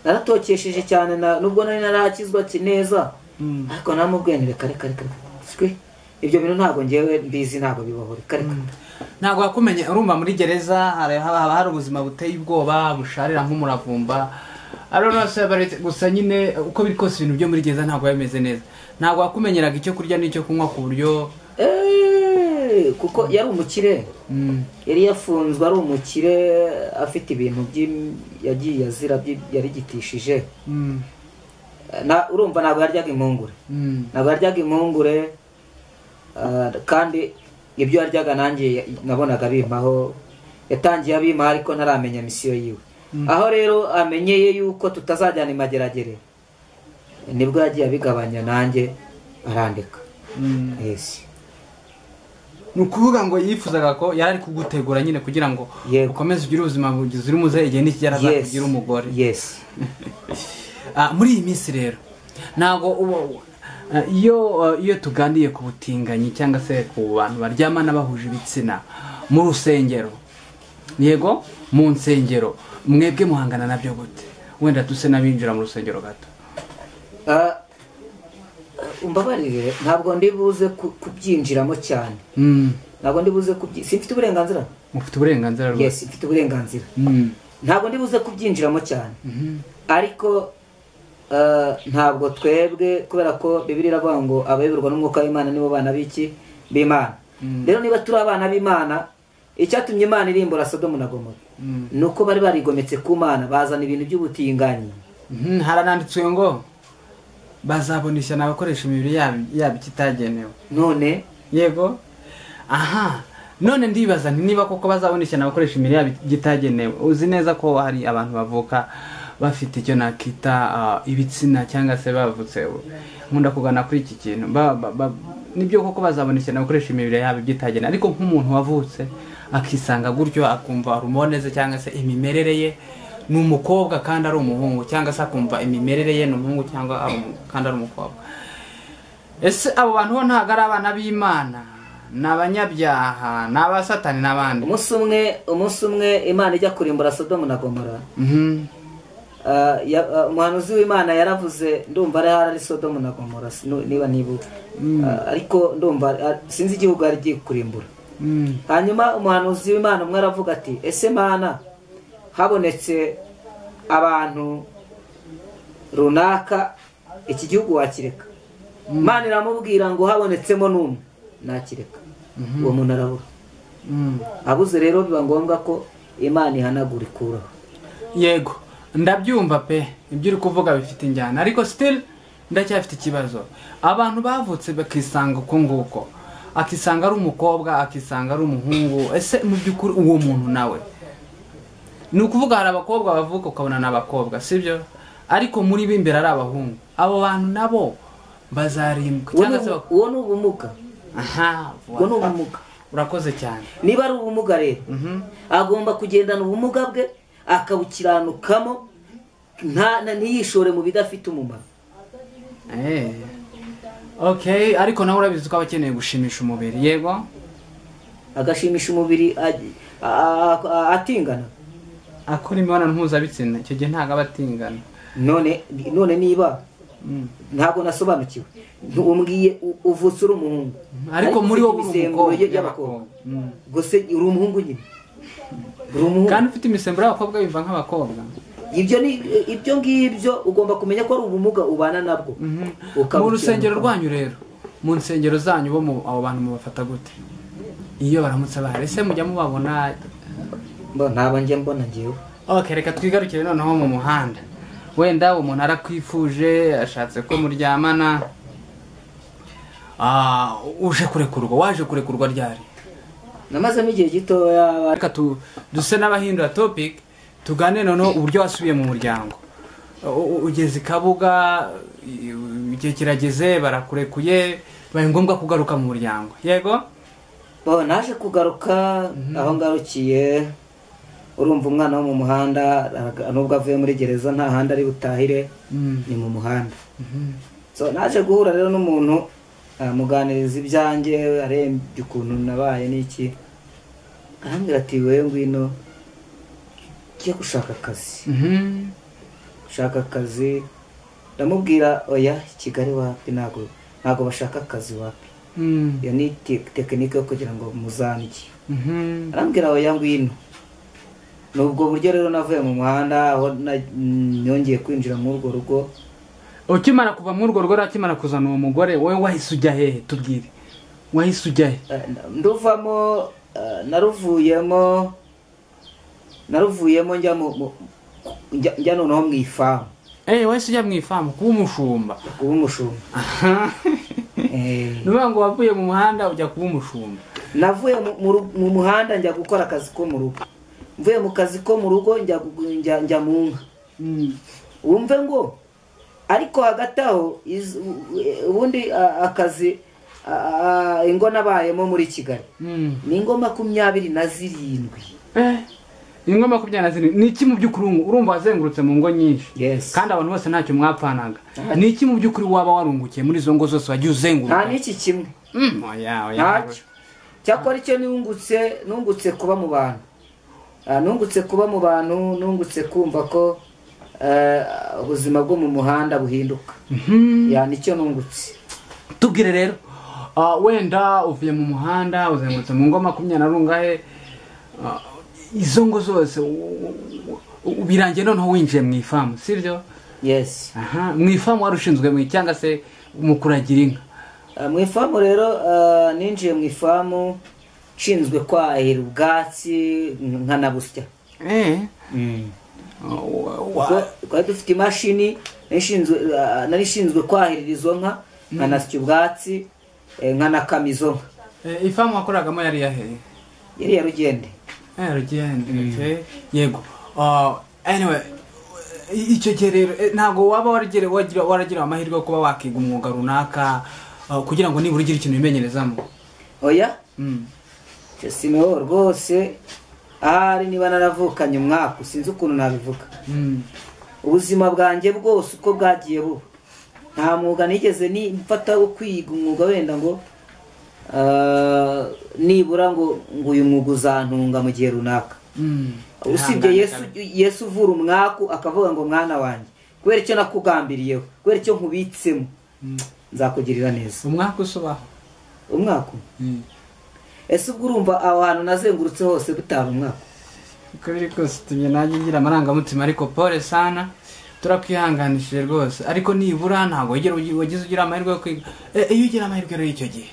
S2: naratokesheje cyane na- nubwo nari narakizwa ki- neza
S1: Mm.
S2: ariko namubwiye nti reka reka reka shwi ibyo bintu ntabwo ngewe mbizi ntabwo bibaho reka reka
S1: ntabwo wakumenye urumva muri gereza hari- haba haba hari ubuzima buteye ubwoba busharira nk'umuravumba I don't know, sir, but gusa nyine uko biri kose ibintu byo muri gereza ntabwo biba bimeze neza ntabwo wakumenyeraga icyo kurya n'icyo kunywa ku buryo
S2: Eh, kuko yari umukire
S1: Mm.
S2: yari yafunzwe ari umukire afite ibintu by'im- yagiye azira by'i- yarigitishije
S1: Mm.
S2: Eh, na urumva ntabwo yaryaga impungure
S1: Mm.
S2: ntabwo yaryaga impungure ah, kandi ibyo yaryaga nanjye nabonaga abimpaho yatangiye abimpaho ariko ntaramenya misiyo yiwe aho rero amenyeye yuko tutazajyana imageragere nibwo yagiye abigabanya nanjye arandika
S1: Mm.
S2: yesi
S1: ni ukuvuga ngo yifuzaga ko yari ari kugutegura nyine kugira ngo
S2: Yego.
S1: ukomeze ugire ubuzima buzira umuze igihe n'ikigera
S2: Yes.
S1: azakugira umugore
S2: yesi
S1: Ah, muri iyi minsi rero ntabwo uba ah, iyo ah, iyo tuganiriye ku butinganyi cyangwa se ku bantu baryamana bahuje ibitsina mu rusengero yego mu nsengero mwebwe muhangana nabyo gute wenda tuse n'abinjira mu rusengero gato
S2: Ah, umbabarire ntabwo ndi buze ku- kubyinjiramo cyane
S1: Mm.
S2: ntabwo ndi buze kubyi simfite uburenganzira
S1: mufite uburenganzira rwose
S2: yesi mfite uburenganzira
S1: Mm.
S2: ntabwo ndi buze kubyinjiramo cyane
S1: Mhm.
S2: ariko eh, ntabwo twebwe kubera ko bibiri iravuga ngo abayoborwa n'umwuka w'imana nibo bana b'iki b'imana
S1: Mm.
S2: rero niba turi abana b'imana icyatumye imana irimbura sodomu na gomora
S1: Mm.
S2: ni uko bari barigometse ku mana bazana ibintu by'ubutinganyi
S1: Mhm, harananditswe ngo bazabona ishyano abakoresha imibiri yabo yabo ikitagenewe
S2: none
S1: yego aha none ndibaza nti niba koko bazabona ishyano abakoresha imibiri yabo igitagenewe uzi neza ko hari abantu bavuka bafite icyo nakita ah, ibitsina cyangwa se bavutse nkunda kugana kuri iki kintu Ba- ba- ba- nibyo koko bazabona ishyano abakoresha imibiri yabo igitagenewe ariko nk'umuntu wavutse akisanga gutyo akumva hormone ze cyangwa se imimerere ye ni umukobwa kandi ari umuhungu cyangwa se akumva imimerere ye ni umuhungu cyangwa ari umu- kandi ari umukobwa ese abo bantu bo ntabwo ari abana b'imana ni abanyabyaha ni abasatani n'abandi
S2: umunsi umwe umunsi umwe imana ijya kurimbura sodomu na gomora
S1: Mhm.
S2: Ah, ya- ah, umuhanuzi w'imana yaravuze ndumva ari hari sodomu na gomora sinu- niba nibuka Ah, ariko ndumva ah, sinzi igihugu ari igiye kurimbura
S1: Mm.
S2: hanyuma umuhanuzi w'imana umwe aravuga ati ese mana habonetse abantu runaka iki gihugu wakireka imana iramubwira ngo habonetsemo n'umwe nakireka uwo muntu arabura
S1: Mm.
S2: abuze rero biba ngombwa ko imana ihanagura ikuraho
S1: yego ndabyumva pe ibyo uri kuvuga bifite injyana ariko still ndacyafite ikibazo abantu bavutse bakisanga uko nguko akisanga ari umukobwa akisanga ari umuhungu ese mu by'ukuri uwo muntu nawe ni ukuvuga hari abakobwa bavuka ukabona ni abakobwa sibyo ariko muri bo imbere ari abahungu abo bantu nabo bazarimbwa
S2: Uwo
S1: cyangwa
S2: ni
S1: se
S2: ubu-
S1: bak-
S2: uwo ni ubumuga
S1: aha
S2: ubwo ni
S1: wa-
S2: ubumuga
S1: urakoze cyane
S2: niba ari ubumuga rero
S1: Mhm.
S2: agomba kugendana ubumuga bwe akabukiranukamo nta- na- ntiyishore mu bidafite umumaro
S1: Eh. okay ariko nawe urabizi ko aba akeneye gushimisha umubiri yego
S2: agashimisha umubiri ag- a- a- a- atingana
S1: akora imibonano mpuzabitsina icyo gihe ntabwo aba atingana
S2: none none niba
S1: Mm.
S2: ntabwo nasobanukiwe umbwiye u- uvutse uri umuhungu
S1: ariko muri wowe uri
S2: imisemburo
S1: umukobwa
S2: ye- y'abakobwa
S1: Mm.
S2: gusa uri umuhungu nyine uri
S1: kandi
S2: umuhungu
S1: ufite imisemburo y'abakobwa yumva nk'abakobwa
S2: ibyo ni ibyo ngibyo ugomba kumenya ko ari ubumuga ubana nabwo
S1: Mhm. mu
S2: Ukabukiranuka.
S1: rusengero rwanyu rero mu nsengero zanyu bo mu- abo bantu mubafata gute iyo baramutse bahari ese mujya mubabona
S2: Mbo- ntabwo njya mbona ngewe
S1: okay reka twigarukire noneho mu muhanda wenda umuntu arakwifuje ashatse ko muryamana Ah, uje kurekurwa waje kurekurwa ryari
S2: namazemo igihe gitoya
S1: reka tu- duse n'abahindura topic tugane noneho uburyo wasubiye mu muryango U- u- ugeze i kabuga i- u- igihe kirageze barakurekuye bibaye ngombwa kugaruka mu muryango yego
S2: Bo, naje kugaruka aho ngarukiye urumva umwana wo mu muhanda araga- nubwo avuye muri gereza nta handi ari butahire
S1: Mm.
S2: ni mu muhanda
S1: Mhm.
S2: so naje guhura rero n'umuntu amuganiriza ibyanjye arembye ukuntu nabaye n'iki arambwira ati wewe ngwino ugiye gushaka akazi
S1: Mhm.
S2: gushaka akazi ndamubwira oya kigali wapi ntabwo ntabwo bashaka akazi wapi
S1: Mm.
S2: iyo ni te- tekinike yo kugira ngo muzanjye
S1: Mhm.
S2: arambwira oya ngwino ni ubwo buryo rero navuye mu muhanda aho na- nongeye kwinjira muri urwo rugo
S1: ukimara kuva muri urwo rugo rero akimara kuzana uwo mugore wowe wahise ujya hehe tubwire wahise ujya he
S2: Eh, nduvamo eh, naruvuyemo naruvuyemo njya mu mu- njya njya noneho mu ifamu
S1: Eh, wahise ujya mu ifamu kuba umushumba
S2: kuba umushumba Eh,
S1: ni ukuvuga ngo wavuye mu muhanda ujya kuba umushumba
S2: navuye mu- mu ru- mu muhanda njya gukora akazi ko mu rugo mvuye mu kazi ko mu rugo njya gu- njya- njya mu nka
S1: Mm.
S2: wumve ngo ariko hagati aho iz- ubundi a- akazi a- a- ingo nabayemo muri kigali
S1: Mm.
S2: ni ingo makumyabiri na zirindwi
S1: Eh, ingo makumyabiri na zirindwi ni iki mu by'ukuri ubu- urumva wazengurutse mu ngo nyinshi
S2: Yes.
S1: kandi abantu bose ntacyo mwapfanaga ni iki mu by'ukuri waba warungukiye muri izo ngo zose wagiye
S2: nta
S1: uzenguruka
S2: n'iki kimwe
S1: Mm, oya, oya.
S2: ntacyo cyakora icyo nungutse nungutse kuba mu bantu Ah, nungutse kuba mu bantu nungutse kumva ko eh, ubuzima bwo mu muhanda buhinduka
S1: Mhm.
S2: ya nicyo nungutse tubwire rero
S1: Ah, wenda uvuye mu muhanda uzengurutse mu ngo makumyabiri na rungahe ah, izo ngo zose u- u- u- birangiye noneho winjiye mu ifamu sibyo
S2: yesi
S1: aha mu ifamu wari ushinzwe mu cyangwa se mu kuragira inka
S2: Ah, mu ifamu rero ah, ninjiye mu ifamu nshinzwe kwahira ubwatsi nkanabusya
S1: eee
S2: Ubwo twari dufite imashini nari ishinzwe- ah, nari ishinzwe kwahirira izo nka nkanasya ubwatsi eh, nkanakama izo nka
S1: ifamu wakoragamo yari yaheye
S2: yari ya rugende
S1: yarugende yego Ah, anyway i- icyo gihe rero eh, ntabwo waba warigere- wagira- waragira amahirwe yo kuba wakiga umwuga runaka ah, kugira ngo nibura ugire ikintu wimenyerezamo
S2: oya
S1: Mm.
S2: icyo simeho rwose ahari niba naravukanye umwaka sinzi ukuntu nabivuga
S1: Mm.
S2: ubuzima bwanjye bwose uko bwagiye buba nta mwuga nigeze ni- mfata wo kwiga umwuga wenda ngo ah, nibura ngo ngo uyu mwuga uzantunga mu gihe runaka
S1: Mm.
S2: usibye yesu yesu uvura umwaku akavuga ngo mwana wanjye kubera icyo nakugambiriyeho kubera icyo nkubitsemo
S1: Mm.
S2: nzakugirira neza
S1: umwaka usubaho
S2: umwaku ese ubwo urumva aho hantu nazengurutse hose butaba umwaku
S1: uko biri kose tumye nanjye ngira amarangamutima ariko pole sana turakwihanganishije rwose ariko nibura ntabwo wigera ugi- wagize ugira amahirwe yo kwiga Eh, iyo ugira amahirwe rero y'icyo gihe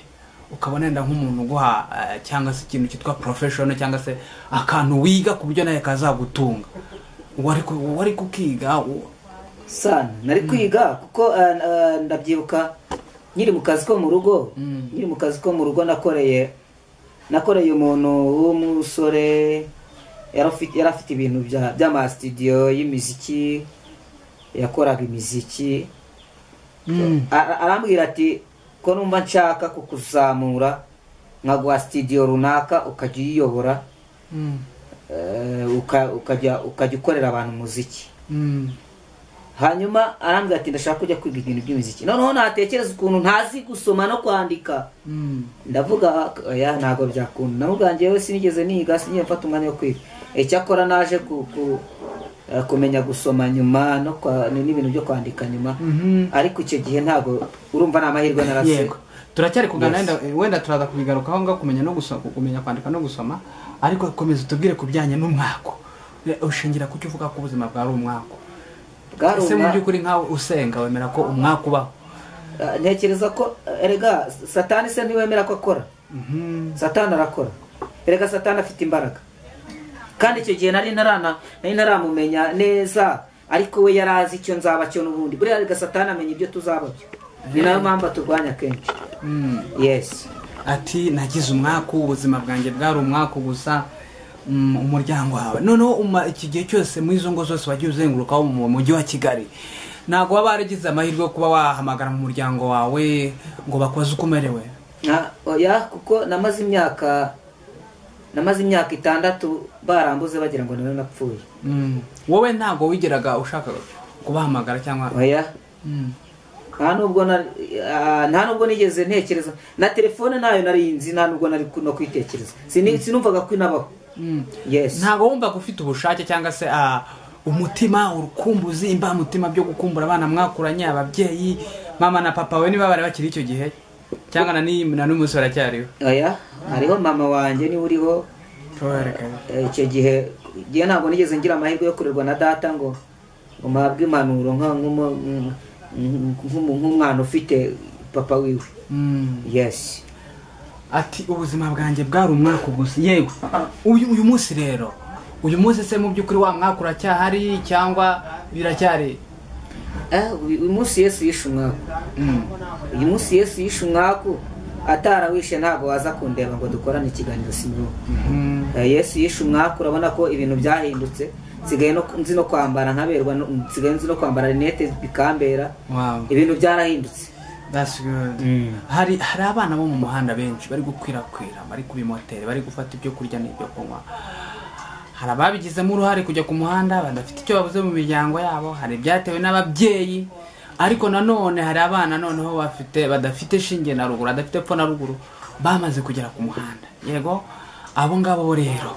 S1: ukabona wenda nk'umuntu uguha eh, cyangwa se ikintu cyitwa porofeshono cyangwa se akantu wiga ku buryo nawe kazagutunga wari ku- wari kukiga u-
S2: sana nari kwiga kuko ah, ah, ndabyibuka nkiri mu kazi ko mu rugo
S1: Mm.
S2: nkiri mu kazi ko mu rugo nakoreye nakoreye umuntu w'umusore yari afite- yari afite ibintu bya- by'amasitidiyo y'imiziki yakoraga imiziki Ara- arambwira ati ko numva nshaka kukuzamura nkaguha sitidiyo runaka ukajya uyiyobora
S1: Mm.
S2: eh, uka- ukajya ukajya ukorera abantu umuziki
S1: Mm.
S2: hanyuma arambwira ati ndashaka kujya kwiga ibintu by'imiziki noneho natekereza ukuntu ntazi gusoma no kwandika
S1: Mm.
S2: ndavuga ya ntabwo byakunda namubwira njyewe sinigeze niga sinigeze mfata umwanya wo kwiga icyakora naje ku, ku, eh, kumenya gusoma nyuma no kwa- n'ibintu byo kwandika nyuma
S1: Mhm.
S2: ariko icyo gihe ntabwo urumva ni amahirwe narasiwe
S1: yego turacyari kuganira wenda- wenda turaza kubigarukaho ngaho kumenya no gusoma kumenya kwandika no gusoma ariko komeza utubwire ku bijyanye n'umwako Eh, ushingira ku cyo uvuga ko ubuzima bwawe ari umwako
S2: bwari
S1: ese mu
S2: umwa-
S1: by'ukuri nkawe usenga wemera ko umwaka ubaho
S2: eh, ntekereza ko eh, erega satani se ntiwemera ko akora
S1: Mhm.
S2: satani arakora erega satani afite imbaraga kandi icyo gihe nari ntarana nari ntaramumenya neza ariko we yari azi icyo nzaba cyo n'ubundi buriya erega satani amenya ibyo tuzaba byo ni nayo mpamvu aturwanya kenshi
S1: Mm.
S2: yesi
S1: ati nagize umwaku ubuzima bwanjye bwari umwaku gusa mm, umuryango wawe noneho uma- iki gihe cyose muri izo ngo zose wagiye uzengurukaho mu mujyi wa kigali ntabwo waba waragize amahirwe yo kuba wahamagara mu muryango wawe ngo bakoze uko umerewe
S2: Na- oya kuko namaze imyaka namaze imyaka itandatu barambuze bagira ngo nawe napfuye
S1: Mm. wowe ntabwo wigeraga ushaka kubahamagara cyangwa
S2: oya
S1: Mm.
S2: nta nubwo na- ah, nta nubwo nigeze ntekereza na telefone nayo nari nzi nta nubwo nari ku- no kwitekereza Sini- sinumvaga ko inabaho
S1: Mm.
S2: yesi
S1: ntabwo wumvaga ufite ubushake cyangwa se ah, umutima urukumbuzi imbamutima byo gukumbura abana mwakuranye ababyeyi mama na papa we niba bari bakiri icyo gihe cyangwa na n'i- na n'umunsi baracyariho
S2: oya hariho mama wanjye niwe uriho Eh, icyo gihe igihe ntabwo nigeze ngira amahirwe yo kurerwa na data ngo ngo mpabwe impanuro nka- nk'umu- nk- nk- nk'umwana ufite papa wiwe
S1: Mm.
S2: yesi
S1: ati ubuzima bwanjye bwari umwaka gusa yego uyu uyu munsi rero uyu munsi se mu by'ukuri wa mwaka uracyahari cyangwa biracyari
S2: Eh, uyu uyu munsi yesu yishe umwaku
S1: Mm.
S2: uyu munsi yesu yishe umwaku atarawishe ntabwo waza kundeba ngo dukorane ikiganiro sinyo
S1: Mm.
S2: yesu yishe umwaku urabona ko ibintu byahindutse nsigaye no- nzi no kwambara nkaberwa no- nsigaye nzi no kwambara rinete bikambera
S1: Wow.
S2: ibintu byarahindutse
S1: That's good. hari hari abana bo mu muhanda benshi bari gukwirakwira bari ku bimoteri bari gufata ibyo kurya n'ibyo kunywa hari ababigizemo uruhare kujya ku muhanda badafite icyo babuze mu miryango yabo hari ibyatewe n'ababyeyi ariko nanone hari abana noneho bafite badafite shinge na ruguru badafite epfo na ruguru bamaze kugera ku muhanda yego abo ngabo rero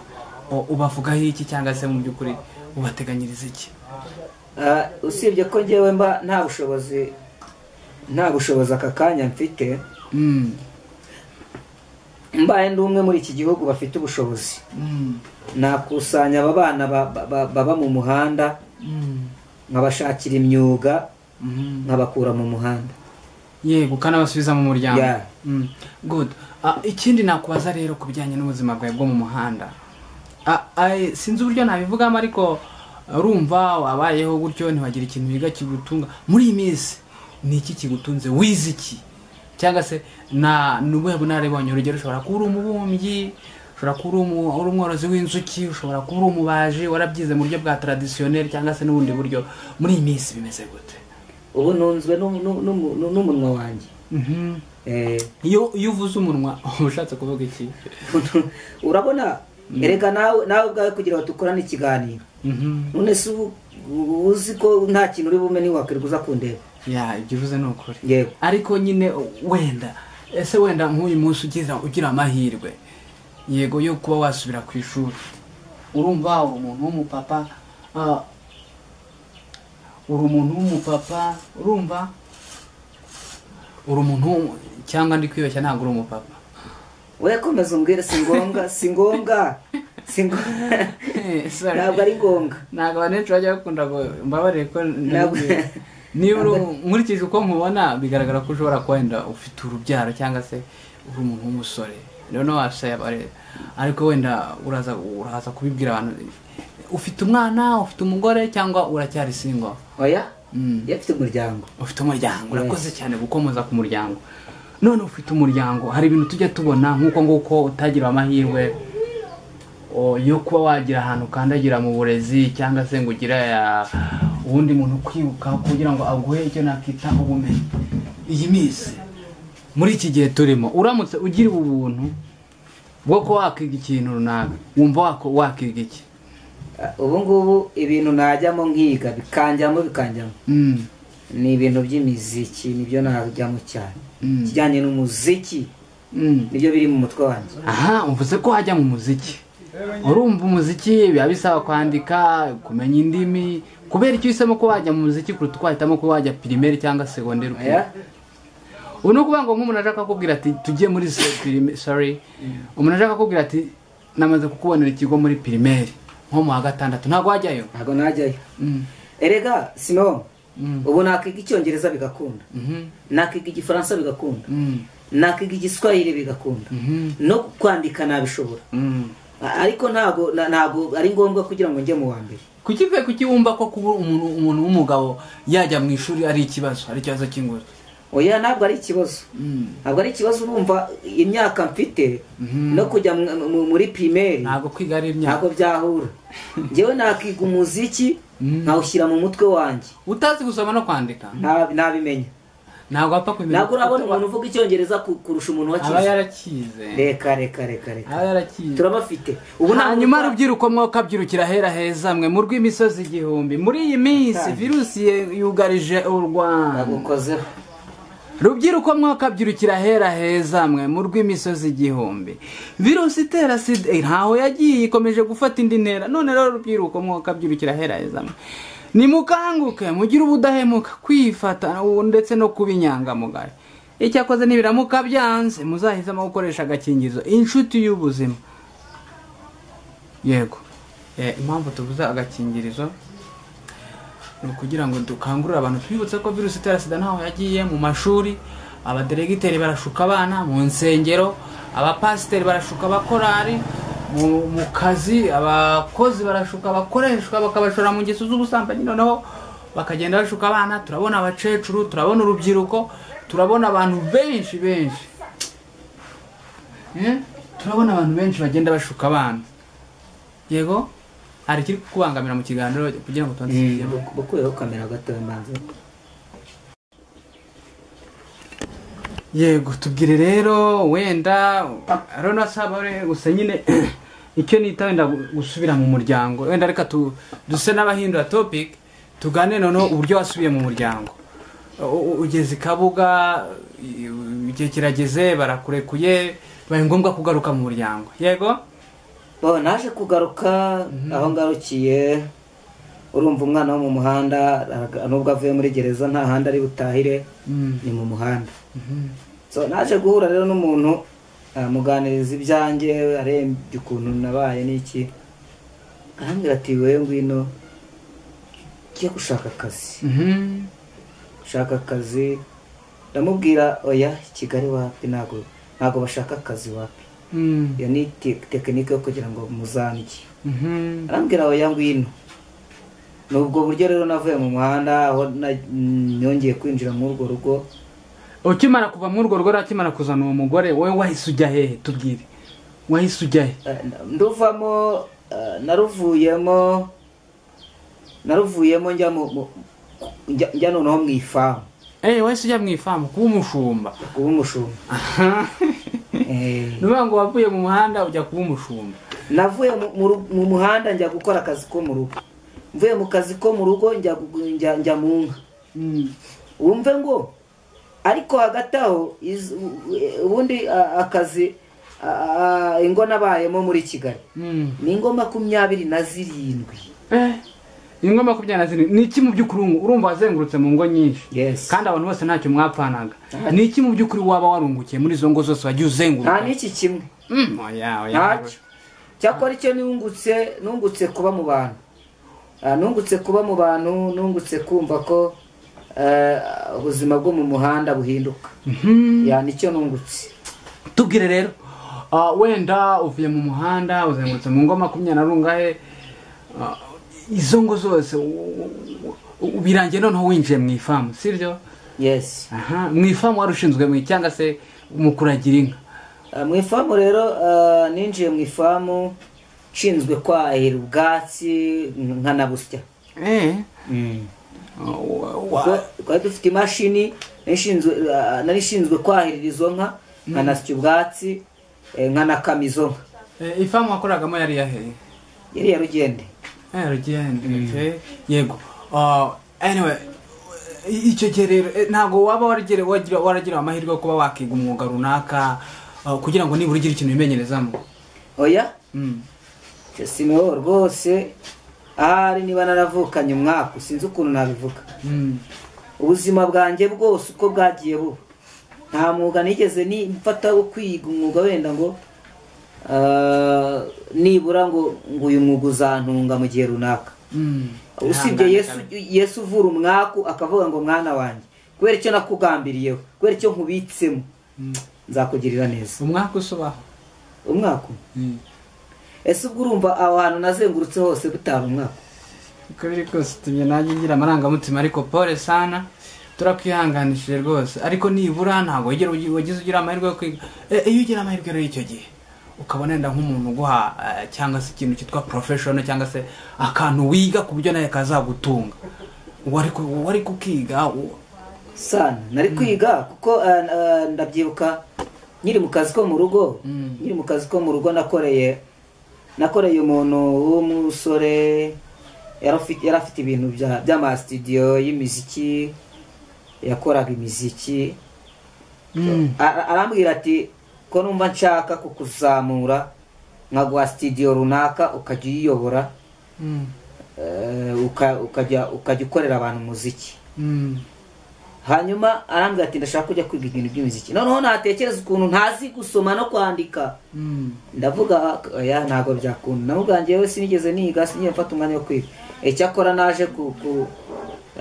S1: o- ubavugaho iki cyangwa se mu by'ukuri ubateganyiriza iki
S2: Ah, usibye ko njyewe mba nta bushobozi nta bushobozi aka kanya mfite
S1: Mm.
S2: mbaye ndi umwe muri iki gihugu bafite ubushobozi
S1: Mm.
S2: nakusanya aba bana ba- ba- ba- baba mu muhanda
S1: Mm.
S2: nkabashakira imyuga
S1: Mhm.
S2: nkabakura mu muhanda
S1: yego kanabasubiza mu muryango
S2: Yeah.
S1: Mm. good Ah, ikindi nakubaza rero ku bijyanye n'ubuzima bwawe bwo mu muhanda Ah, ah, sinzi uburyo nabivugamo ariko urumva wabayeho gutyo ntiwagira ikintu wiga kigutunga muri iyi minsi ni iki kigutunze wize iki cyangwa se na ni ubuhe bunararibonye urugero ushobora kuba uri umubumbyi ushobora kuba uri umu- uri umworozi w'inzuki ushobora kuba uri umubaji warabyize mu buryo bwa taradisiyoneri cyangwa se n'ubundi buryo muri iyi minsi bimeze gute
S2: ubu nunzwe n'u- n'u- n'u- n'u- n'umunwa wanjye
S1: Mhm.
S2: Eh,
S1: iyo iyo uvuze umunwa uba ushatse kuvuga iki
S2: urabona erega nawe nawe ubwawe kugira ngo dukorane ikiganiro
S1: Mhm.
S2: none se ubu ubu uzi ko nta kintu uri bume ntiwakwirirwa uza kundeba
S1: ya ibyo uvuze ni ukuri
S2: yego
S1: ariko nyine wenda ese wenda nk'uyu munsi ugira ugira amahirwe yego yo kuba wasubira ku ishuri urumva uri umuntu w'umupapa ah, uri umuntu w'umupapa urumva uri umuntu w'umu- cyangwa ndi kwibeshya ntabwo uri umupapa
S2: we komeza umbwire si ngombwa si ngombwa si ngombwa
S1: Eh, sorry.
S2: ntabwo ari ngombwa
S1: ntabwo abantu benshi bajya bakunda ngo mbabarire ko
S2: Ntabwo-
S1: nabwiye. niba uri- nkurikije uko nkubona bigaragara ko ushobora kuba wenda ufite urubyaro cyangwa se uri umuntu w'umusore noneho wasayabare ariko wenda uraza uraza kubibwira abantu ufite umwana ufite umugore cyangwa uracyari singo
S2: oya
S1: Mm.
S2: yafite umuryango
S1: ufite umuryango urakoze cyane gukomoza ku muryango none ufite umuryango hari ibintu tujya tubona nk'uko nguko utagira amahirwe o, yo kuba wagira ahantu ukandagira mu burezi cyangwa se ngo ugire ah, uwundi muntu ukwibuka kugira ngo aguhe icyo nakita ubumenyi iyi minsi muri iki gihe turimo uramutse ugira ubu buntu bwo kuba wakiga ikintu runaka wumva wako- wakiga iki
S2: Ah, ubu ngubu ibintu najyamo nkiga bikanjyamo bikanjyamo
S1: Mm,
S2: ni ibintu by'imiziki nibyo najyamo cyane
S1: Mm.
S2: ikijyanye n'umuziki
S1: mm.
S2: nibyo biri mu mutwe wanjye
S1: aha uvuze ko wajya mu muziki urumva umuziki biba bisaba kwandika kumenya indimi kubera icyo uhisemo ko wajya mu muziki kuruta uko wahitamo ko wajya pirimeri cyangwa segonderi
S2: oya
S1: ubu ni ukuvuga ngo nk'umuntu ashaka kukubwira ati tujye muri pirimeri sorry umuntu ashaka kukubwira ati namaze kukubonera ikigo muri pirimeri nko mu wa gatandatu ntabwo wajyayo
S2: ntabwo najyayo
S1: Mm,
S2: erega sino
S1: Mm.
S2: ubu nakiga icyongereza bigakunda
S1: mhm,
S2: nakiga igifaransa bigakunda
S1: mm,
S2: nakiga igiswahili bigakunda
S1: mhm,
S2: no kwandika nabishobora
S1: mm.
S2: A- ariko ntabwo na- ntabwo ari ngombwa kugira ngo njye mu wa mbere
S1: kuki mvuye kuki wumva ko kuba umuntu umuntu w'umugabo yajya mu ishuri ari ikibazo ari ikibazo cy'inguzi
S2: oya ntabwo ari ikibazo
S1: Mm.
S2: ntabwo ari ikibazo urumva imyaka mfite
S1: Mhm.
S2: no kujya mu- mu- muri pirimeri
S1: ntabwo kwiga ari imyaka
S2: ntabwo byahura njyewe nakiga umuziki nkawushyira mu mutwe wanjye
S1: utazi gusoma no kwandika
S2: Nta- ntabimenya
S1: ntabwo wapfa kubimenya
S2: ntabwo urabona umuntu uvuga icyongereza ku- kurusha
S1: aba
S2: umuntu wakize
S1: yarakize
S2: reka reka reka reka
S1: aba yarakize
S2: turabafite ubu nta
S1: hanyuma
S2: muntu-
S1: rubyiruko mwoka byirukira ahera heza mwe mu rw'imisozi igihumbi muri iyi minsi virusi ye- yugarije u rwanda
S2: nagukozeho
S1: rubyiruko mwoka byirukira ahera heza mwe mu rw'imisozi igihumbi virusi itera sida eh, ntaho yagiye ikomeje gufata indi ntera none rero rubyiruko mwoka byirukira ahera heza mwe nimukanguke mugire ubudahemuka kwifata ubu ndetse no kuba inyangamugayo icyakoze nibiramuka byanze muzahitamo gukoresha agakingirizo inshuti y'ubuzima yego Eh, impamvu tubuza agakingirizo ni ukugira ngo dukangurire abantu twibutse ko virusi itera sida ntaho yagiye mu mashuri abaderegiteri barashuka abana mu nsengero abapasiteri barashuka abakorari mu, mu kazi abakozi barashuka abakoreshwa bakabashora mu ngeso z'ubusambanyi noneho bakagenda bashuka abana turabona abakecuru turabona urubyiruko turabona abantu benshi benshi Eh, turabona abantu benshi bagenda bashuka abana yego hari ikiri kukubangamira mu kiganiro kugira ngo tubanze ikigemo?
S2: bukuyeho kamera gatoya mbanza
S1: yego tubwire rero wenda rero saba gusa nyine icyo nita wenda gusubira mu muryango wenda reka tu- duse n'abahindura topic tugane noneho uburyo wasubiye mu muryango U- u- ugeze i kabuga i- igihe kirageze barakurekuye bibaye ngombwa kugaruka mu muryango yego
S2: bo naje kugaruka aho ngarukiye urumva umwana wo mu muhanda araga- nubwo avuye muri gereza nta handi ari butahire ni mu muhanda so naje guhura rero n'umuntu amuganiriza ibyanjye arembye ukuntu nabaye n'iki arambwira ati wowe ngwino jye gushaka akazi gushaka akazi ndamubwira oya kigali wapi ntabwo ntabwo bashaka akazi wapi iyo ni te- tekinike yo kugira ngo muzanike arambwira oya ngwino ni ubwo buryo rero navuye mu muhanda aho na- nongeye kwinjira muri urwo rugo
S1: ukimara kuva muri urwo rugo rero akimara kuzana uwo mugore wowe wahise ujya hehe tubwire wahise ujya he
S2: Eh, nduvamo eh, naruvuyemo naruvuyemo njya mu- mu- njya- njya noneho mu ifamu
S1: eee wahise ujya mu ifamu kuba umushumba
S2: kuba umushumba Eh,
S1: ni ukuvuga ngo wavuye mu muhanda ujya kuba umushumba
S2: navuye mu- mu ru- mu muhanda njya gukora akazi ko mu rugo mvuye mu kazi ko mu rugo njya gu- njya njya mu nka wumve ngo ariko hagati aho iz- u- ubundi a- akazi a- a- ingo nabayemo muri kigali ni ingo makumyabiri na zirindwi
S1: eee ingo makumyabiri na zirindwi ni iki mu by'ukuri wumva- urumva wazengurutse mu ngo nyinshi
S2: yes
S1: kandi abantu bose ntacyo mwapfanaga ni iki mu by'ukuri waba warungukiye muri izo ngo zose wagiye
S2: nta
S1: uzenguruka
S2: n'iki kimwe
S1: Mm, oya, oya.
S2: ntacyo cyakora icyo nungutse nungutse kuba mu bantu Ah, nungutse kuba mu bantu nungutse kumva ko eh, ubuzima bwo mu muhanda buhinduka
S1: Mhm.
S2: ya nicyo nungutse
S1: tubwire rero ah, wenda uvuye mu muhanda uzengurutse mu ngo makumyabiri na rungahe ah, izo ngo zose u- u- u- birangiye noneho winjiye mu ifamu sibyo
S2: yes
S1: aha mu ifamu wari ushinzwe cyangwa se mu kuragira inka
S2: Ah, mu ifamu rero ah, ninjiye mu ifamu nshinzwe kwahira ubwatsi nkanabusya
S1: eee
S2: twari dufite imashini nari nshinzwe- ah, nari ishinzwe kwahirira izo nka nkanasya ubwatsi eh, nkanakama izo nka
S1: ifamu wakoragamo yari yaheye
S2: yari yarugende
S1: yarugende yego Ah, anyway i- icyo gihe rero eh, ntabwo waba warigere- wagira- waragira amahirwe yo kuba wakiga umwuga runaka ah, kugira ngo nibura ugire ikintu wimenyerezamo
S2: oya
S1: Mm.
S2: siniwo rwose ahari niba naravukanye umwaka sinzi ukuntu nabivuga
S1: Mm.
S2: ubuzima bwanjye bwose uko bwagiye buba nta mwuga nigeze ni mfata wo kwiga umwuga wenda ngo ah, nibura ngo ngo uyu mwuga uzantunga mu gihe runaka
S1: Mm.
S2: usibye yesu yesu uvura umwaku akavuga ngo mwana wanjye kubera icyo nakugambiriyeho kubera icyo nkubitsemo nzakugirira neza
S1: umwaka usubaho
S2: umwaku ese ubwo urumva aho hantu nazengurutse hose butari umwaku
S1: uko biri kose utumye nanjye ngira amarangamutima ariko pole sana turakwihanganishije rwose ariko nibura ntabwo wigera ugi- wagize ugira amahirwe yo kwiga Eh, iyo ugira amahirwe rero y'icyo gihe ukabona wenda nk'umuntu uguha eh, cyangwa se ikintu cyitwa porofeshono cyangwa se akantu wiga ku buryo nawe kazagutunga wari ku- wari kukiga u-
S2: sana nari kwiga kuko eh, eh, ndabyibuka nkiri mu kazi ko mu rugo
S1: Mm.
S2: nkiri mu kazi ko mu rugo nakoreye nakoreye umuntu w'umusore yari afite- yari afite ibintu bya- by'amasitidiyo y'imiziki yakoraga imiziki
S1: Mm.
S2: Ara- arambwira ati ko numva nshaka kukuzamura nkaguha sitidiyo runaka ukajya uyiyobora
S1: Mm.
S2: eh, uka- ukajya ukajya ukorera abantu umuziki
S1: Mm.
S2: hanyuma arambwira ati ndashaka kujya kwiga ibintu by'imiziki noneho natekereza ukuntu ntazi gusoma no kwandika
S1: Mm.
S2: ndavuga oya ntabwo byakunda namubwira njyewe sinigeze niga sinigeze mfata umwanya wo kwiga icyakora naje ku, ku,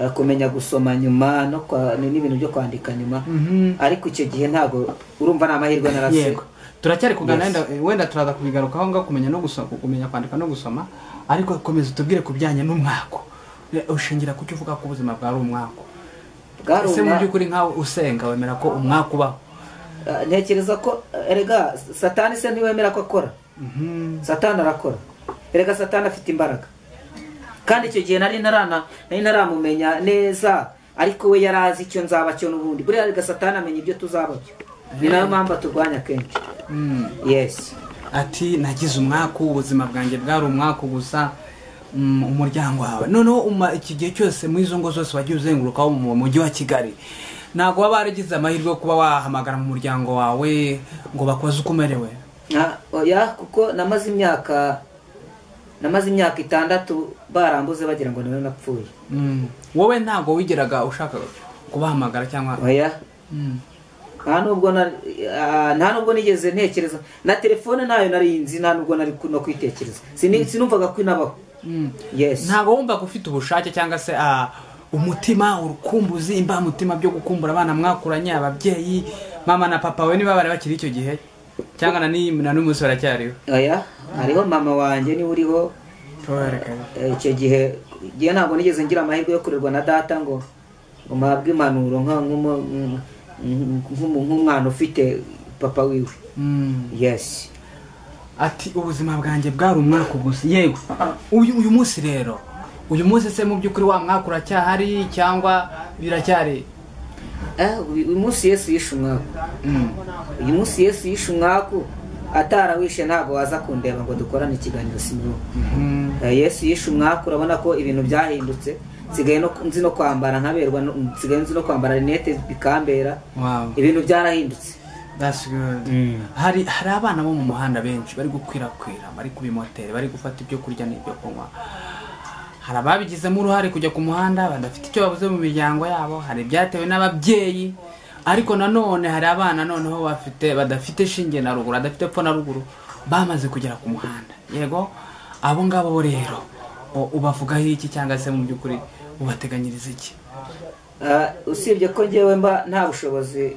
S2: eh, kumenya gusoma nyuma no kwa- ni- n'ibintu byo kwandika nyuma
S1: Mhm.
S2: ariko icyo gihe ntabwo urumva ni amahirwe narase
S1: yego turacyari kuganira wenda- wenda turaza kubigarukaho ngaho kumenya no gusoma kumenya kwandika no gusoma ariko komeza utubwire ku bijyanye n'umwako Eh, ushingira ku cyo uvuga ko ubuzima bwari umwako
S2: bwari
S1: ese mu
S2: umwa-
S1: by'ukuri nkawe usenga wemera ko umwaka ubaho
S2: eh, ntekereza ko eh, erega satani se ntiwemera ko akora
S1: Mhm.
S2: satani arakora erega satani afite imbaraga kandi icyo gihe nari narana nari naramumenya neza ariko we yari azi icyo nzaba cyo n'ubundi buriya erega satani amenya ibyo tuzaba byo ni nayo mpamvu aturwanya kenshi
S1: Mm.
S2: yesi
S1: ati nagize umwaka ubuzima bwanjye bwari umwaka gusa mm, umuryango wawe noneho uma- iki gihe cyose muri izo ngo zose wagiye uzengurukaho mu mujyi wa kigali ntabwo waba waragize amahirwe yo kuba wahamagara mu muryango wawe ngo bakubaze uko umerewe
S2: oya kuko namaze imyaka namaze imyaka itandatu barambuze bagira ngo nawe napfuye
S1: Mm. wowe ntabwo wigeraga ushaka kubahamagara cyangwa
S2: oya
S1: Mm.
S2: nta nubwo na- ah, nta nubwo nigeze ntekereza na telefone ntayo nari nzi nta nubwo nari ku- no kwitekereza Sini- sinumvaga ko inabaho
S1: Mm.
S2: yes
S1: ntabwo wumvaga ufite ubushake cyangwa se ah, umutima urukumbuzi imbamutima byo gukumbura abana mwakuranye ababyeyi mama na papa we niba bari bakiri icyo gihe cyangwa na n'iyi- na n'umunsi baracyariho
S2: oya hariho mama wanjye niwe uriho Eh, icyo gihe igihe ntabwo nigeze ngira amahirwe yo kurerwa na data ngo ngo mpabwe impanuro nka- nk'umu- nk- nk'umu- nk'umwana ufite papa wiwe
S1: Mm.
S2: yes
S1: ati ubuzima bwanjye bwari umwaka gusa yego uyu uyu munsi rero uyu munsi se mu by'ukuri wa mwaka uracyahari cyangwa biracyari
S2: Eh, uyu uyu munsi yesu yishe umwaku
S1: Mm.
S2: uyu munsi yesu yishe umwaku atarawishe ntabwo waza kundeba ngo dukorane ikiganiro simyuka
S1: Mm.
S2: Eh, yesu yishe umwaku urabona ko ibintu byahindutse nsigaye no- nzi no kwambara nkaberwa no- nsigaye nzi no kwambara rinete bikambera
S1: wow
S2: ibintu byarahindutse
S1: that's good hari hari abana bo mu muhanda benshi bari gukwirakwira bari ku bimoteri bari gufata ibyo kurya n'ibyo kunywa hari ababigizemo uruhare kujya ku muhanda badafite icyo babuze mu miryango yabo hari ibyatewe n'ababyeyi ariko nanone hari abana noneho bafite badafite shinge na ruguru badafite epfo na ruguru bamaze kugera ku muhanda yego abo ngabo bo rero o- ubavugaho iki cyangwa se mu by'ukuri ubateganyiriza iki
S2: Ah, usibye ko ngewe mba nta bushobozi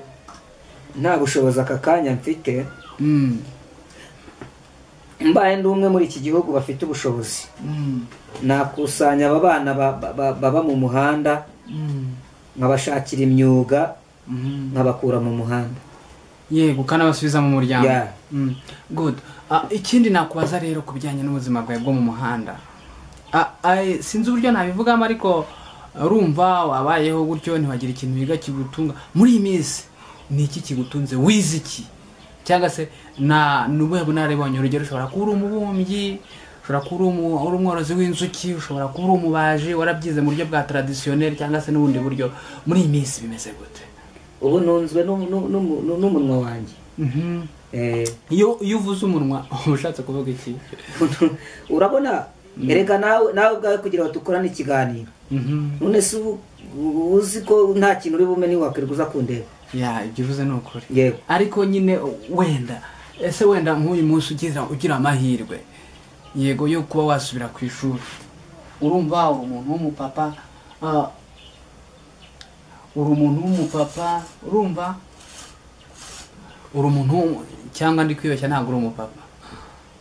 S2: nta bushobozi aka kanya mfite
S1: Mm,
S2: mbaye ndi umwe muri iki gihugu bafite ubushobozi
S1: mm,
S2: nakusanya aba bana ba- ba- ba- baba mu muhanda
S1: mm,
S2: nkabashakira imyuga
S1: mm.
S2: nkabakura mu muhanda
S1: yego ukanabasubiza mu muryango
S2: Yeah.
S1: Mm, good Ah, ikindi nakubaza rero ku bijyanye n'ubuzima bwawe bwo mu muhanda Ah, ah, sinzi uburyo nabivugamo ariko urumva wabayeho gutyo ntiwagira ikintu wiga kigutunga muri iyi minsi ni iki kigutunze wize iki cyangwa se na ni ubuhe bunararibonye urugero ushobora kuba uri umubumbyi ushobora kuba uri umu- uri umworozi w'inzuki ushobora kuba uri umubaji warabyize mu buryo bwa taradisiyoneri cyangwa se n'ubundi buryo muri iyi minsi bimeze gute
S2: ubu nunzwe n'u- n'u- n'u- n'u- n'umunwa wanjye
S1: Mhm.
S2: Eh,
S1: iyo iyo uvuze umunwa uba ushatse kuvuga iki
S2: urabona erega nawe nawe ubwawe kugira ngo dukorane ikiganiro
S1: Mhm.
S2: none se ubu ubu uzi ko nta kintu uri bume ntiwakwirirwa uza kundeba
S1: ya ibyo uvuze ni ukuri
S2: yego
S1: ariko nyine wenda ese wenda nk'uyu munsi ugira ugira amahirwe yego yo kuba wasubira ku ishuri urumva uri umuntu w'umupapa ah, uri umuntu w'umupapa urumva uri umuntu w'umu- cyangwa ndi kwibeshya ntabwo uri umupapa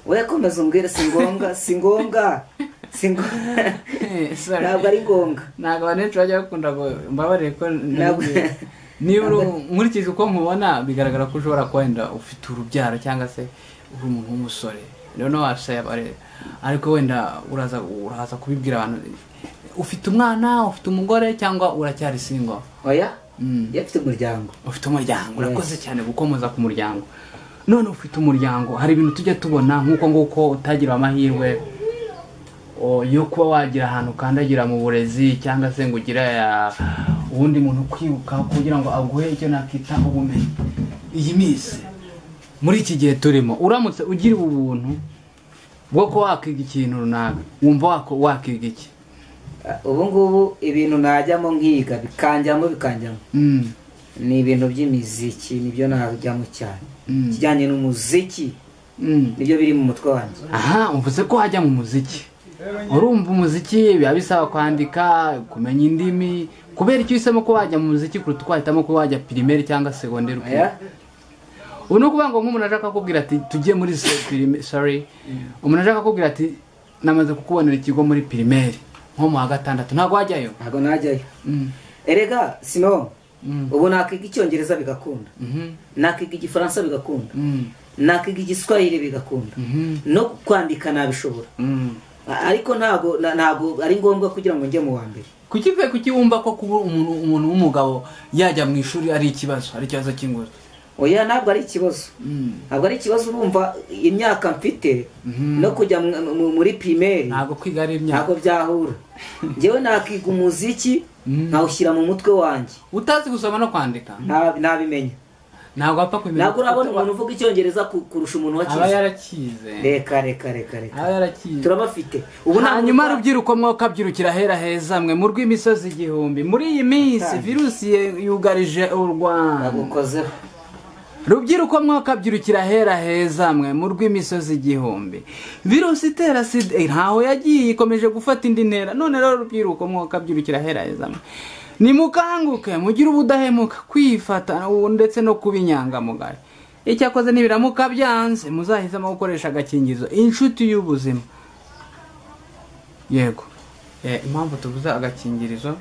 S2: we komeza umbwire si ngombwa si ngombwa si ngombwa
S1: Eh, sorry.
S2: ntabwo ari ngombwa
S1: ntabwo abantu bajya bakunda ngo mbabarire ko
S2: Ntabwo-
S1: niba uri- nkurikije uko nkubona bigaragara ko ushobora kuba wenda ufite urubyaro cyangwa se uri umuntu w'umusore rero no wasayabare ariko wenda uraza uraza kubibwira abantu ufite umwana ufite umugore cyangwa uracyari singo
S2: oya
S1: Mm.
S2: iyo afite umuryango
S1: ufite umuryango urakoze cyane gukomeza ku muryango none ufite umuryango hari ibintu tujya tubona nk'uko nguko utagira amahirwe o, yo kuba wagira ahantu ukandagira mu burezi cyangwa se ngo ugire ah, uwundi muntu kwibuka kugira ngo aguhe icyo nakita ubumenyi iyi minsi muri iki gihe turimo uramutse ugira ubu buntu bwo kuba wakiga ikintu runaka wumva wako- wakiga iki
S2: Ah, ubu ngubu ibintu najyamo nkiga bikanjyamo bikanjyamo
S1: Mm,
S2: ni ibintu by'imiziki nibyo najyamo cyane
S1: Mm.
S2: ikijyanye n'umuziki
S1: mm.
S2: nibyo biri mu mutwe wanjye
S1: aha uvuze ko wajya mu muziki urumva umuziki biba bisaba kwandika kumenya indimi kubera icyo uhisemo ko wajya mu muziki kuruta uko wahitamo ko wajya pirimeri cyangwa segonderi uko-
S2: oya
S1: ubu ni ukuvuga ngo nk'umuntu ashaka kukubwira ati tujye muri se- pirime- sorry umuntu ashaka kukubwira ati namaze kukubonera ikigo muri pirimeri nko mu wa gatandatu ntabwo wajyayo
S2: ntabwo najyayo
S1: Mm,
S2: erega sino
S1: Mm.
S2: ubu nakiga icyongereza bigakunda
S1: mhm,
S2: nakiga igifaransa bigakunda
S1: mm,
S2: nakiga igiswahili bigakunda
S1: mhm,
S2: no kwandika nabishobora
S1: mm.
S2: ariko ntabwo na- ntabwo ari ngombwa kugira ngo njye mu wa mbere
S1: kuki pe kuki wumva ko kuba umuntu umuntu w'umugabo yajya mu ishuri ari ikibazo ari ikibazo cy'ingoro
S2: oya ntabwo ari ikibazo
S1: Mm.
S2: ntabwo ari ikibazo urumva imyaka mfite
S1: Mhm.
S2: no kujya mu- mu- muri pirimeri
S1: ntabwo kwiga ari imyaka
S2: ntabwo byahura njyewe nakiga umuziki
S1: Mm.
S2: nkawushyira mu mutwe wanjye
S1: utazi gusoma no kwandika
S2: nta- ntabimenya
S1: ntabwo wapfa kumenya
S2: ntabwo urabona umuntu uvuga icyongereza ku- kurusha umuntu
S1: aba
S2: wakize
S1: yarakize
S2: reka reka reka reka
S1: aba yarakize
S2: turabafite ubu nta
S1: hanyuma
S2: muntu-
S1: rubyiruko mwokabyirukira ahera heza mwe mu rw'imisozi igihumbi muri iyi minsi
S2: Kandi.
S1: virusi ye- yugarije u rwanda
S2: nagukozeho
S1: rubyiruko mwokabyirukira ahera heza mwe mu rw'imisozi igihumbi virusi itera sida eh, ntaho yagiye ikomeje gufata indi ntera none rero rubyiruko mwokabyirukira ahera heza mwe nimukanguke mugire ubudahemuka kwifata ubu ndetse no kuba inyangamugayo icyakoze nibiramuka byanze muzahitamo gukoresha agakingirizo inshuti y'ubuzima yego Eh, impamvu tubuze agakingirizo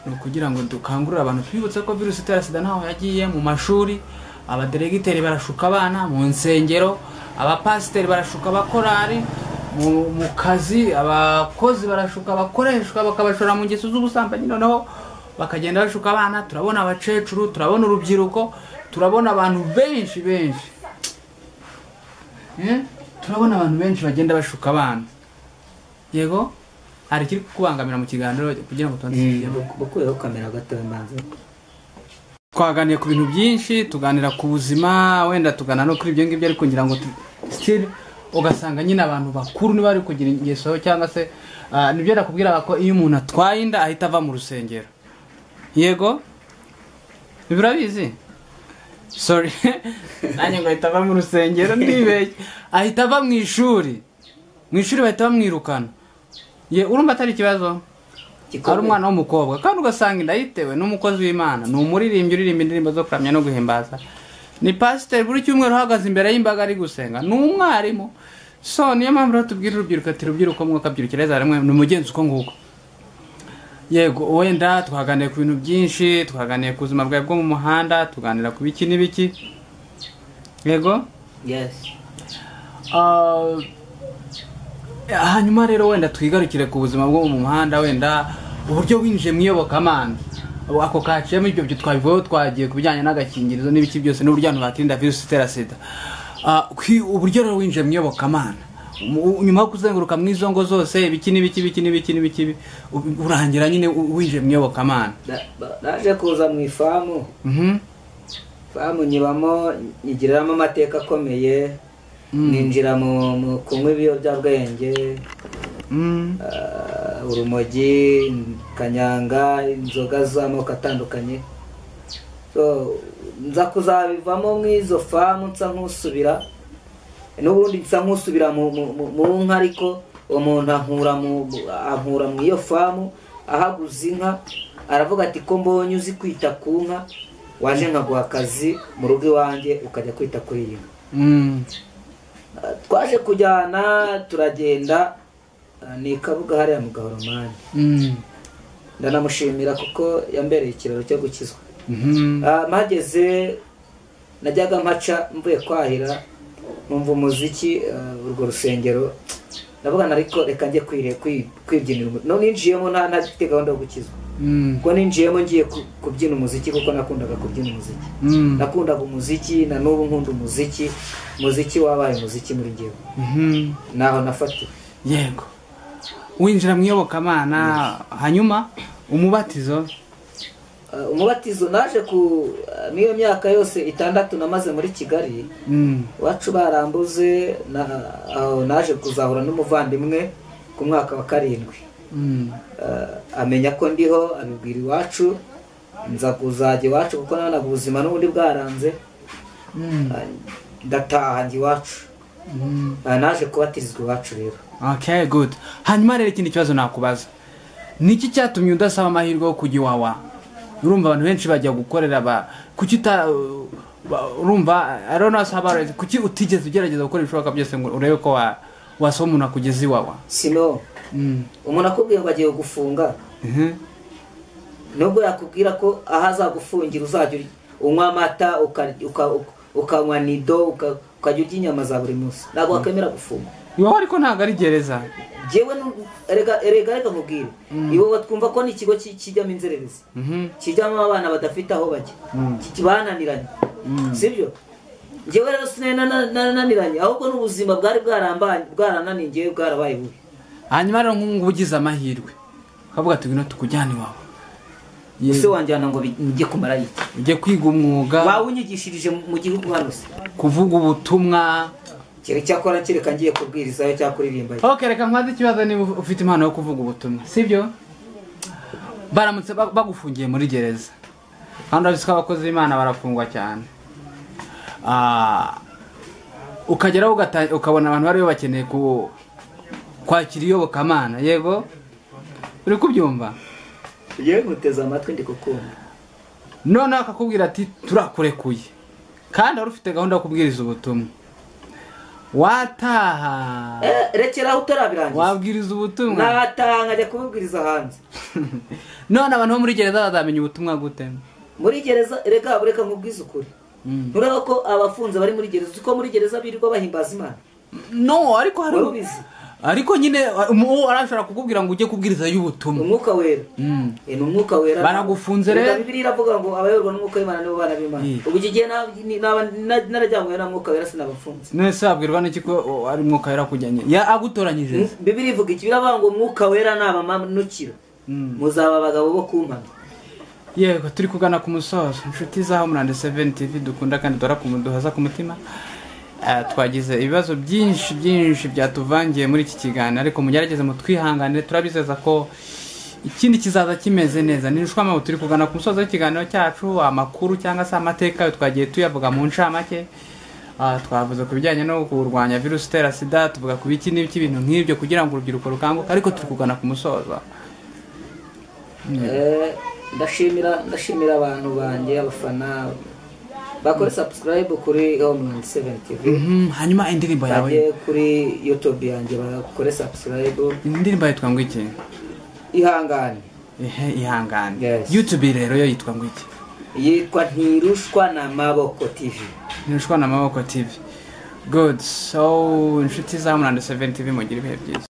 S1: ni ukugira ngo dukangurire abantu twibutse ko virusi itera sida ntaho yagiye mu mashuri abaderegiteri barashuka abana mu nsengero abapasiteri barashuka abakorari mu, mu kazi abakozi barashuka abakoreshwa bakabashora mu ngeso z'ubusambanyi noneho bakagenda bashuka abana turabona abakecuru turabona urubyiruko turabona abantu benshi benshi Eh, turabona abantu benshi bagenda bashuka abana yego hari ikiri kukubangamira mu kiganiro kugira ngo tubanze
S2: Mm,
S1: tukigeho?
S2: bukuyeho kamera gatoya mbanza
S1: twaganiriye ku bintu byinshi tuganira ku buzima wenda tugana no kuri ibyo ngibyo ariko ngira ngo tu- still ugasanga nyine abantu bakuru niba bari kugira ingeso cyangwa se ah, nibyo nakubwiraga ko iyo umuntu atwaye inda ahita ava mu rusengero yego Ibi urabizi sorry nanjye ngo ahita ava mu rusengero ndibeshye ahita ava mu ishuri mu ishuri bahita bamwirukana Ye, urumva atari ikibazo ari
S2: gikomeye
S1: umwana w'umukobwa kandi ugasanga inda yitewe n'umukozi w'imana ni umuririmbyi uririmba indirimbo zo kuramya no guhimbaza ni pasiteri buri cyumweru uhagaze imbere y'imbaga ari gusenga ni umwarimu so niyo mpamvu rero tubwira urubyiruko ati rubyiruko mwokabyirukira heza rimwe ni umugenzi uko nguko yego wenda twaganiriye ku bintu byinshi twaganiriye ku buzima bwawe bwo mu muhanda tuganira ku biki n'ibiki yego
S2: yes
S1: Ah, hanyuma rero wenda twigarukire ku buzima bwo mu muhanda wenda uburyo winjiye mu iyobokamana ako kaciyemo ibyo byo twabivuyeho twagiye ku bijyanye n'agakingirizo n'ibiki byose n'uburyo abantu bakirinda virusi itera sida Ah, kwi- uburyo rero winjiye mu iyobokamana mu- nyuma yo kuzenguruka mu izo ngo zose ibiki n'ibiki ibiki n'ibiki n'ibiki u- urangira nyine u- winjiye mu iyobokamana
S2: Na- ba- naje kuza mu ifamu
S1: Mhm.
S2: ifamu nyibamo nyigiriramo amateka akomeye ninjira mu mu kunywa ibiyobyabwenge
S1: Mm.
S2: ah, urumogi kanyanga inzoga z'amoko atandukanye So, nza kuzabivamo mu izo famu nsa nk'usubira n'ubundi nsa nk'usubira mu- mu mu- mu nka ariko uwo muntu ankura mu ankura mu iyo famu ahaguze inka aravuga ati ko mbonye uzi kwita ku nka waje nkaguha akazi mu rugo iwanjye ukajya kwita kuri iyi nka
S1: Mm.
S2: Ah, twaje kujyana turagenda ah, ni kabuga hariya mu gahoromani
S1: Mm.
S2: ndanamushimira kuko yambereye ikiraro cyo gukizwa
S1: Mhm.
S2: Ah, mpageze najyaga mpaca mvuye kwahira numva umuziki ah, urwo rusengero ndavuga ariko reka njye kwire kwi- kwibyinira umu- no ninjiyemo nta nta gifite gahunda yo gukizwa
S1: Mm.
S2: ubwo ninjiyemo ngiye ku- kubyina umuziki kuko nakundaga kubyina umuziki
S1: Mm.
S2: nakundaga umuziki na n'ubu nkunda umuziki umuziki wabaye umuziki muri njyewe
S1: Mhm.
S2: naho nafatiwe
S1: yego winjira mu iyobokamana hanyuma umubatizo
S2: Ah, umubatizo naje ku ah, n'iyo myaka yose itandatu namaze muri kigali
S1: Mm,
S2: iwacu barambuze na- aho naje kuzahura n'umuvandimwe ku mwaka wa karindwi
S1: mm,
S2: Eh, amenya ko ndiho abibwira iwacu nza kuzajya iwacu kuko nanaga ubuzima n'ubundi bwaranze
S1: mm,
S2: Eh, ndataha njya iwacu
S1: mm.
S2: Eh, naje kubatirizwa iwacu rero
S1: okay good hanyuma rero ikindi kibazo nakubaza niki cyatumye udasaba amahirwe yo kujya iwawa urumva abantu benshi bajya gukorera ba kuki uta ba- urumva i don't know how about it. kuki utigeze ugerageza gukora ibishoboka byose ngo urebe ko wa- wasaba umuntu akugeza iwawa
S2: sino
S1: Mm,
S2: umuntu akubwiye ngo agiye gufunga
S1: mhm,
S2: nubwo yakubwira ko aho azagufungira uzajya uri- unywa amata uka- uka- uka- ukanywa nido uka- ukajya urya inyama za buri munsi ntabwo wakwemera gufunga
S1: iwawa ariko ntabwo ari gereza
S2: jewe nu- erega erega reka nkubwire iwowe twumva ko ni ikigo ki- kijyamo inzererezi
S1: Mhm,
S2: kijyamo abana badafite aho bajya
S1: Mm.
S2: Ki- bananiranye sibyo njyewe rero sinari nana- nananiranye ahubwo n'ubuzima bwari bwarambaye- bwarananiye njyewe bwarabaye bubi
S1: hanyuma rero nk'ubu ugize amahirwe ukavuga ati ngwino tukujyane iwawe
S2: ese wanjyana ngo bijye kumara iki
S1: ujye kwiga umwuga
S2: bawunyigishirije mu gihugu hano se
S1: kuvuga ubutumwa
S2: kere cyakora kereka ngiye kubwirizayo cyangwa kuririmbayo
S1: ok reka mwaze ikibazo niba ufite impano yo kuvuga ubutumwa sibyo baramutse ba- bagufungiye muri gereza kandi urabizi ko abakozi b'imana barafungwa cyane Ah, ukageraho ugata- ukabona abantu bariyo bakeneye ku- kwakira iyobokamana yego uri kubyumva
S2: yewe nkuteze amatwi ndi gukunda
S1: noneho akakubwira ati turakurekuye kandi wari ufite gahunda yo kubwiriza ubutumwa wataha
S2: Eh, rekeraho utarabirangiza
S1: wabwiriza ubutumwa
S2: natanga ajya kubibwiriza hanze
S1: none abantu bo muri gereza bazamenya ubutumwa gute
S2: muri gereza reka bureka nkubwize ukuri
S1: Mm.
S2: ntureba ko abafunze bari muri gereza uko muri gereza birirwa bahimbaza imana
S1: no ariko hari
S2: Wari ubizi?
S1: ariko nyine umu- uwo arashobora kukubwira ngo ujye kubwiriza y'ubutumwa
S2: umwuka wera
S1: Mm.
S2: Eh, ni umwuka wera
S1: Baragufunze rero.
S2: Reka bibiliya iravuga ngo abayoborwa n'umwuka w'imana nibo bana b'imana
S1: Mm.
S2: ubu iki gihe na- ni- naba- na- narajyanywe na mwuka wera sinabafunze
S1: nese wabwirwa n'iki ko o, ari mwuka yarakujyanye Ya- agutoranyije se.
S2: bibiri ivuga iki biravuga ngo umwuka wera nabamanukira
S1: Mm.
S2: muzaba abagabo bo kumpamya
S1: yego turi kugana ku musozo inshuti zaho murande seveni tivi dukunda kandi duhora ku mu- duhaza ku mutima Ah, twagize ibibazo byinshi byinshi byatuvangiye muri iki kiganiro ariko mugerageze mutwihanganire turabizeza ko ikindi kizaza kimeze neza ni mpamvu turi kugana ku musozo w'ikiganiro cyacu amakuru cyangwa se amateka ayo twagiye tuyavuga mu ncamake Ah, twavuze ku bijyanye no kurwanya virusi itera sida tuvuga ku biki n'ibiki ibintu nk'ibyo kugira ngo urubyiruko rukanguke ariko turi kugana ku musozo
S2: Eh, ndashimira ndashimira abantu banjye abafana bakore subscribe kuri Home Seven TV
S1: Mhm, hanyuma indirimbo yawe
S2: bajye kuri YouTube yanjye bakore subscribe
S1: indirimbo yitwa ngo iki
S2: ihangane
S1: Ehe, ihangane
S2: Yes.
S1: youtube rero yo yitwa ngo iki
S2: yitwa ntirushwa na maboko TV
S1: ntirushwa na maboko tv good so inshuti za murando 7 tv mugire ibihe byiza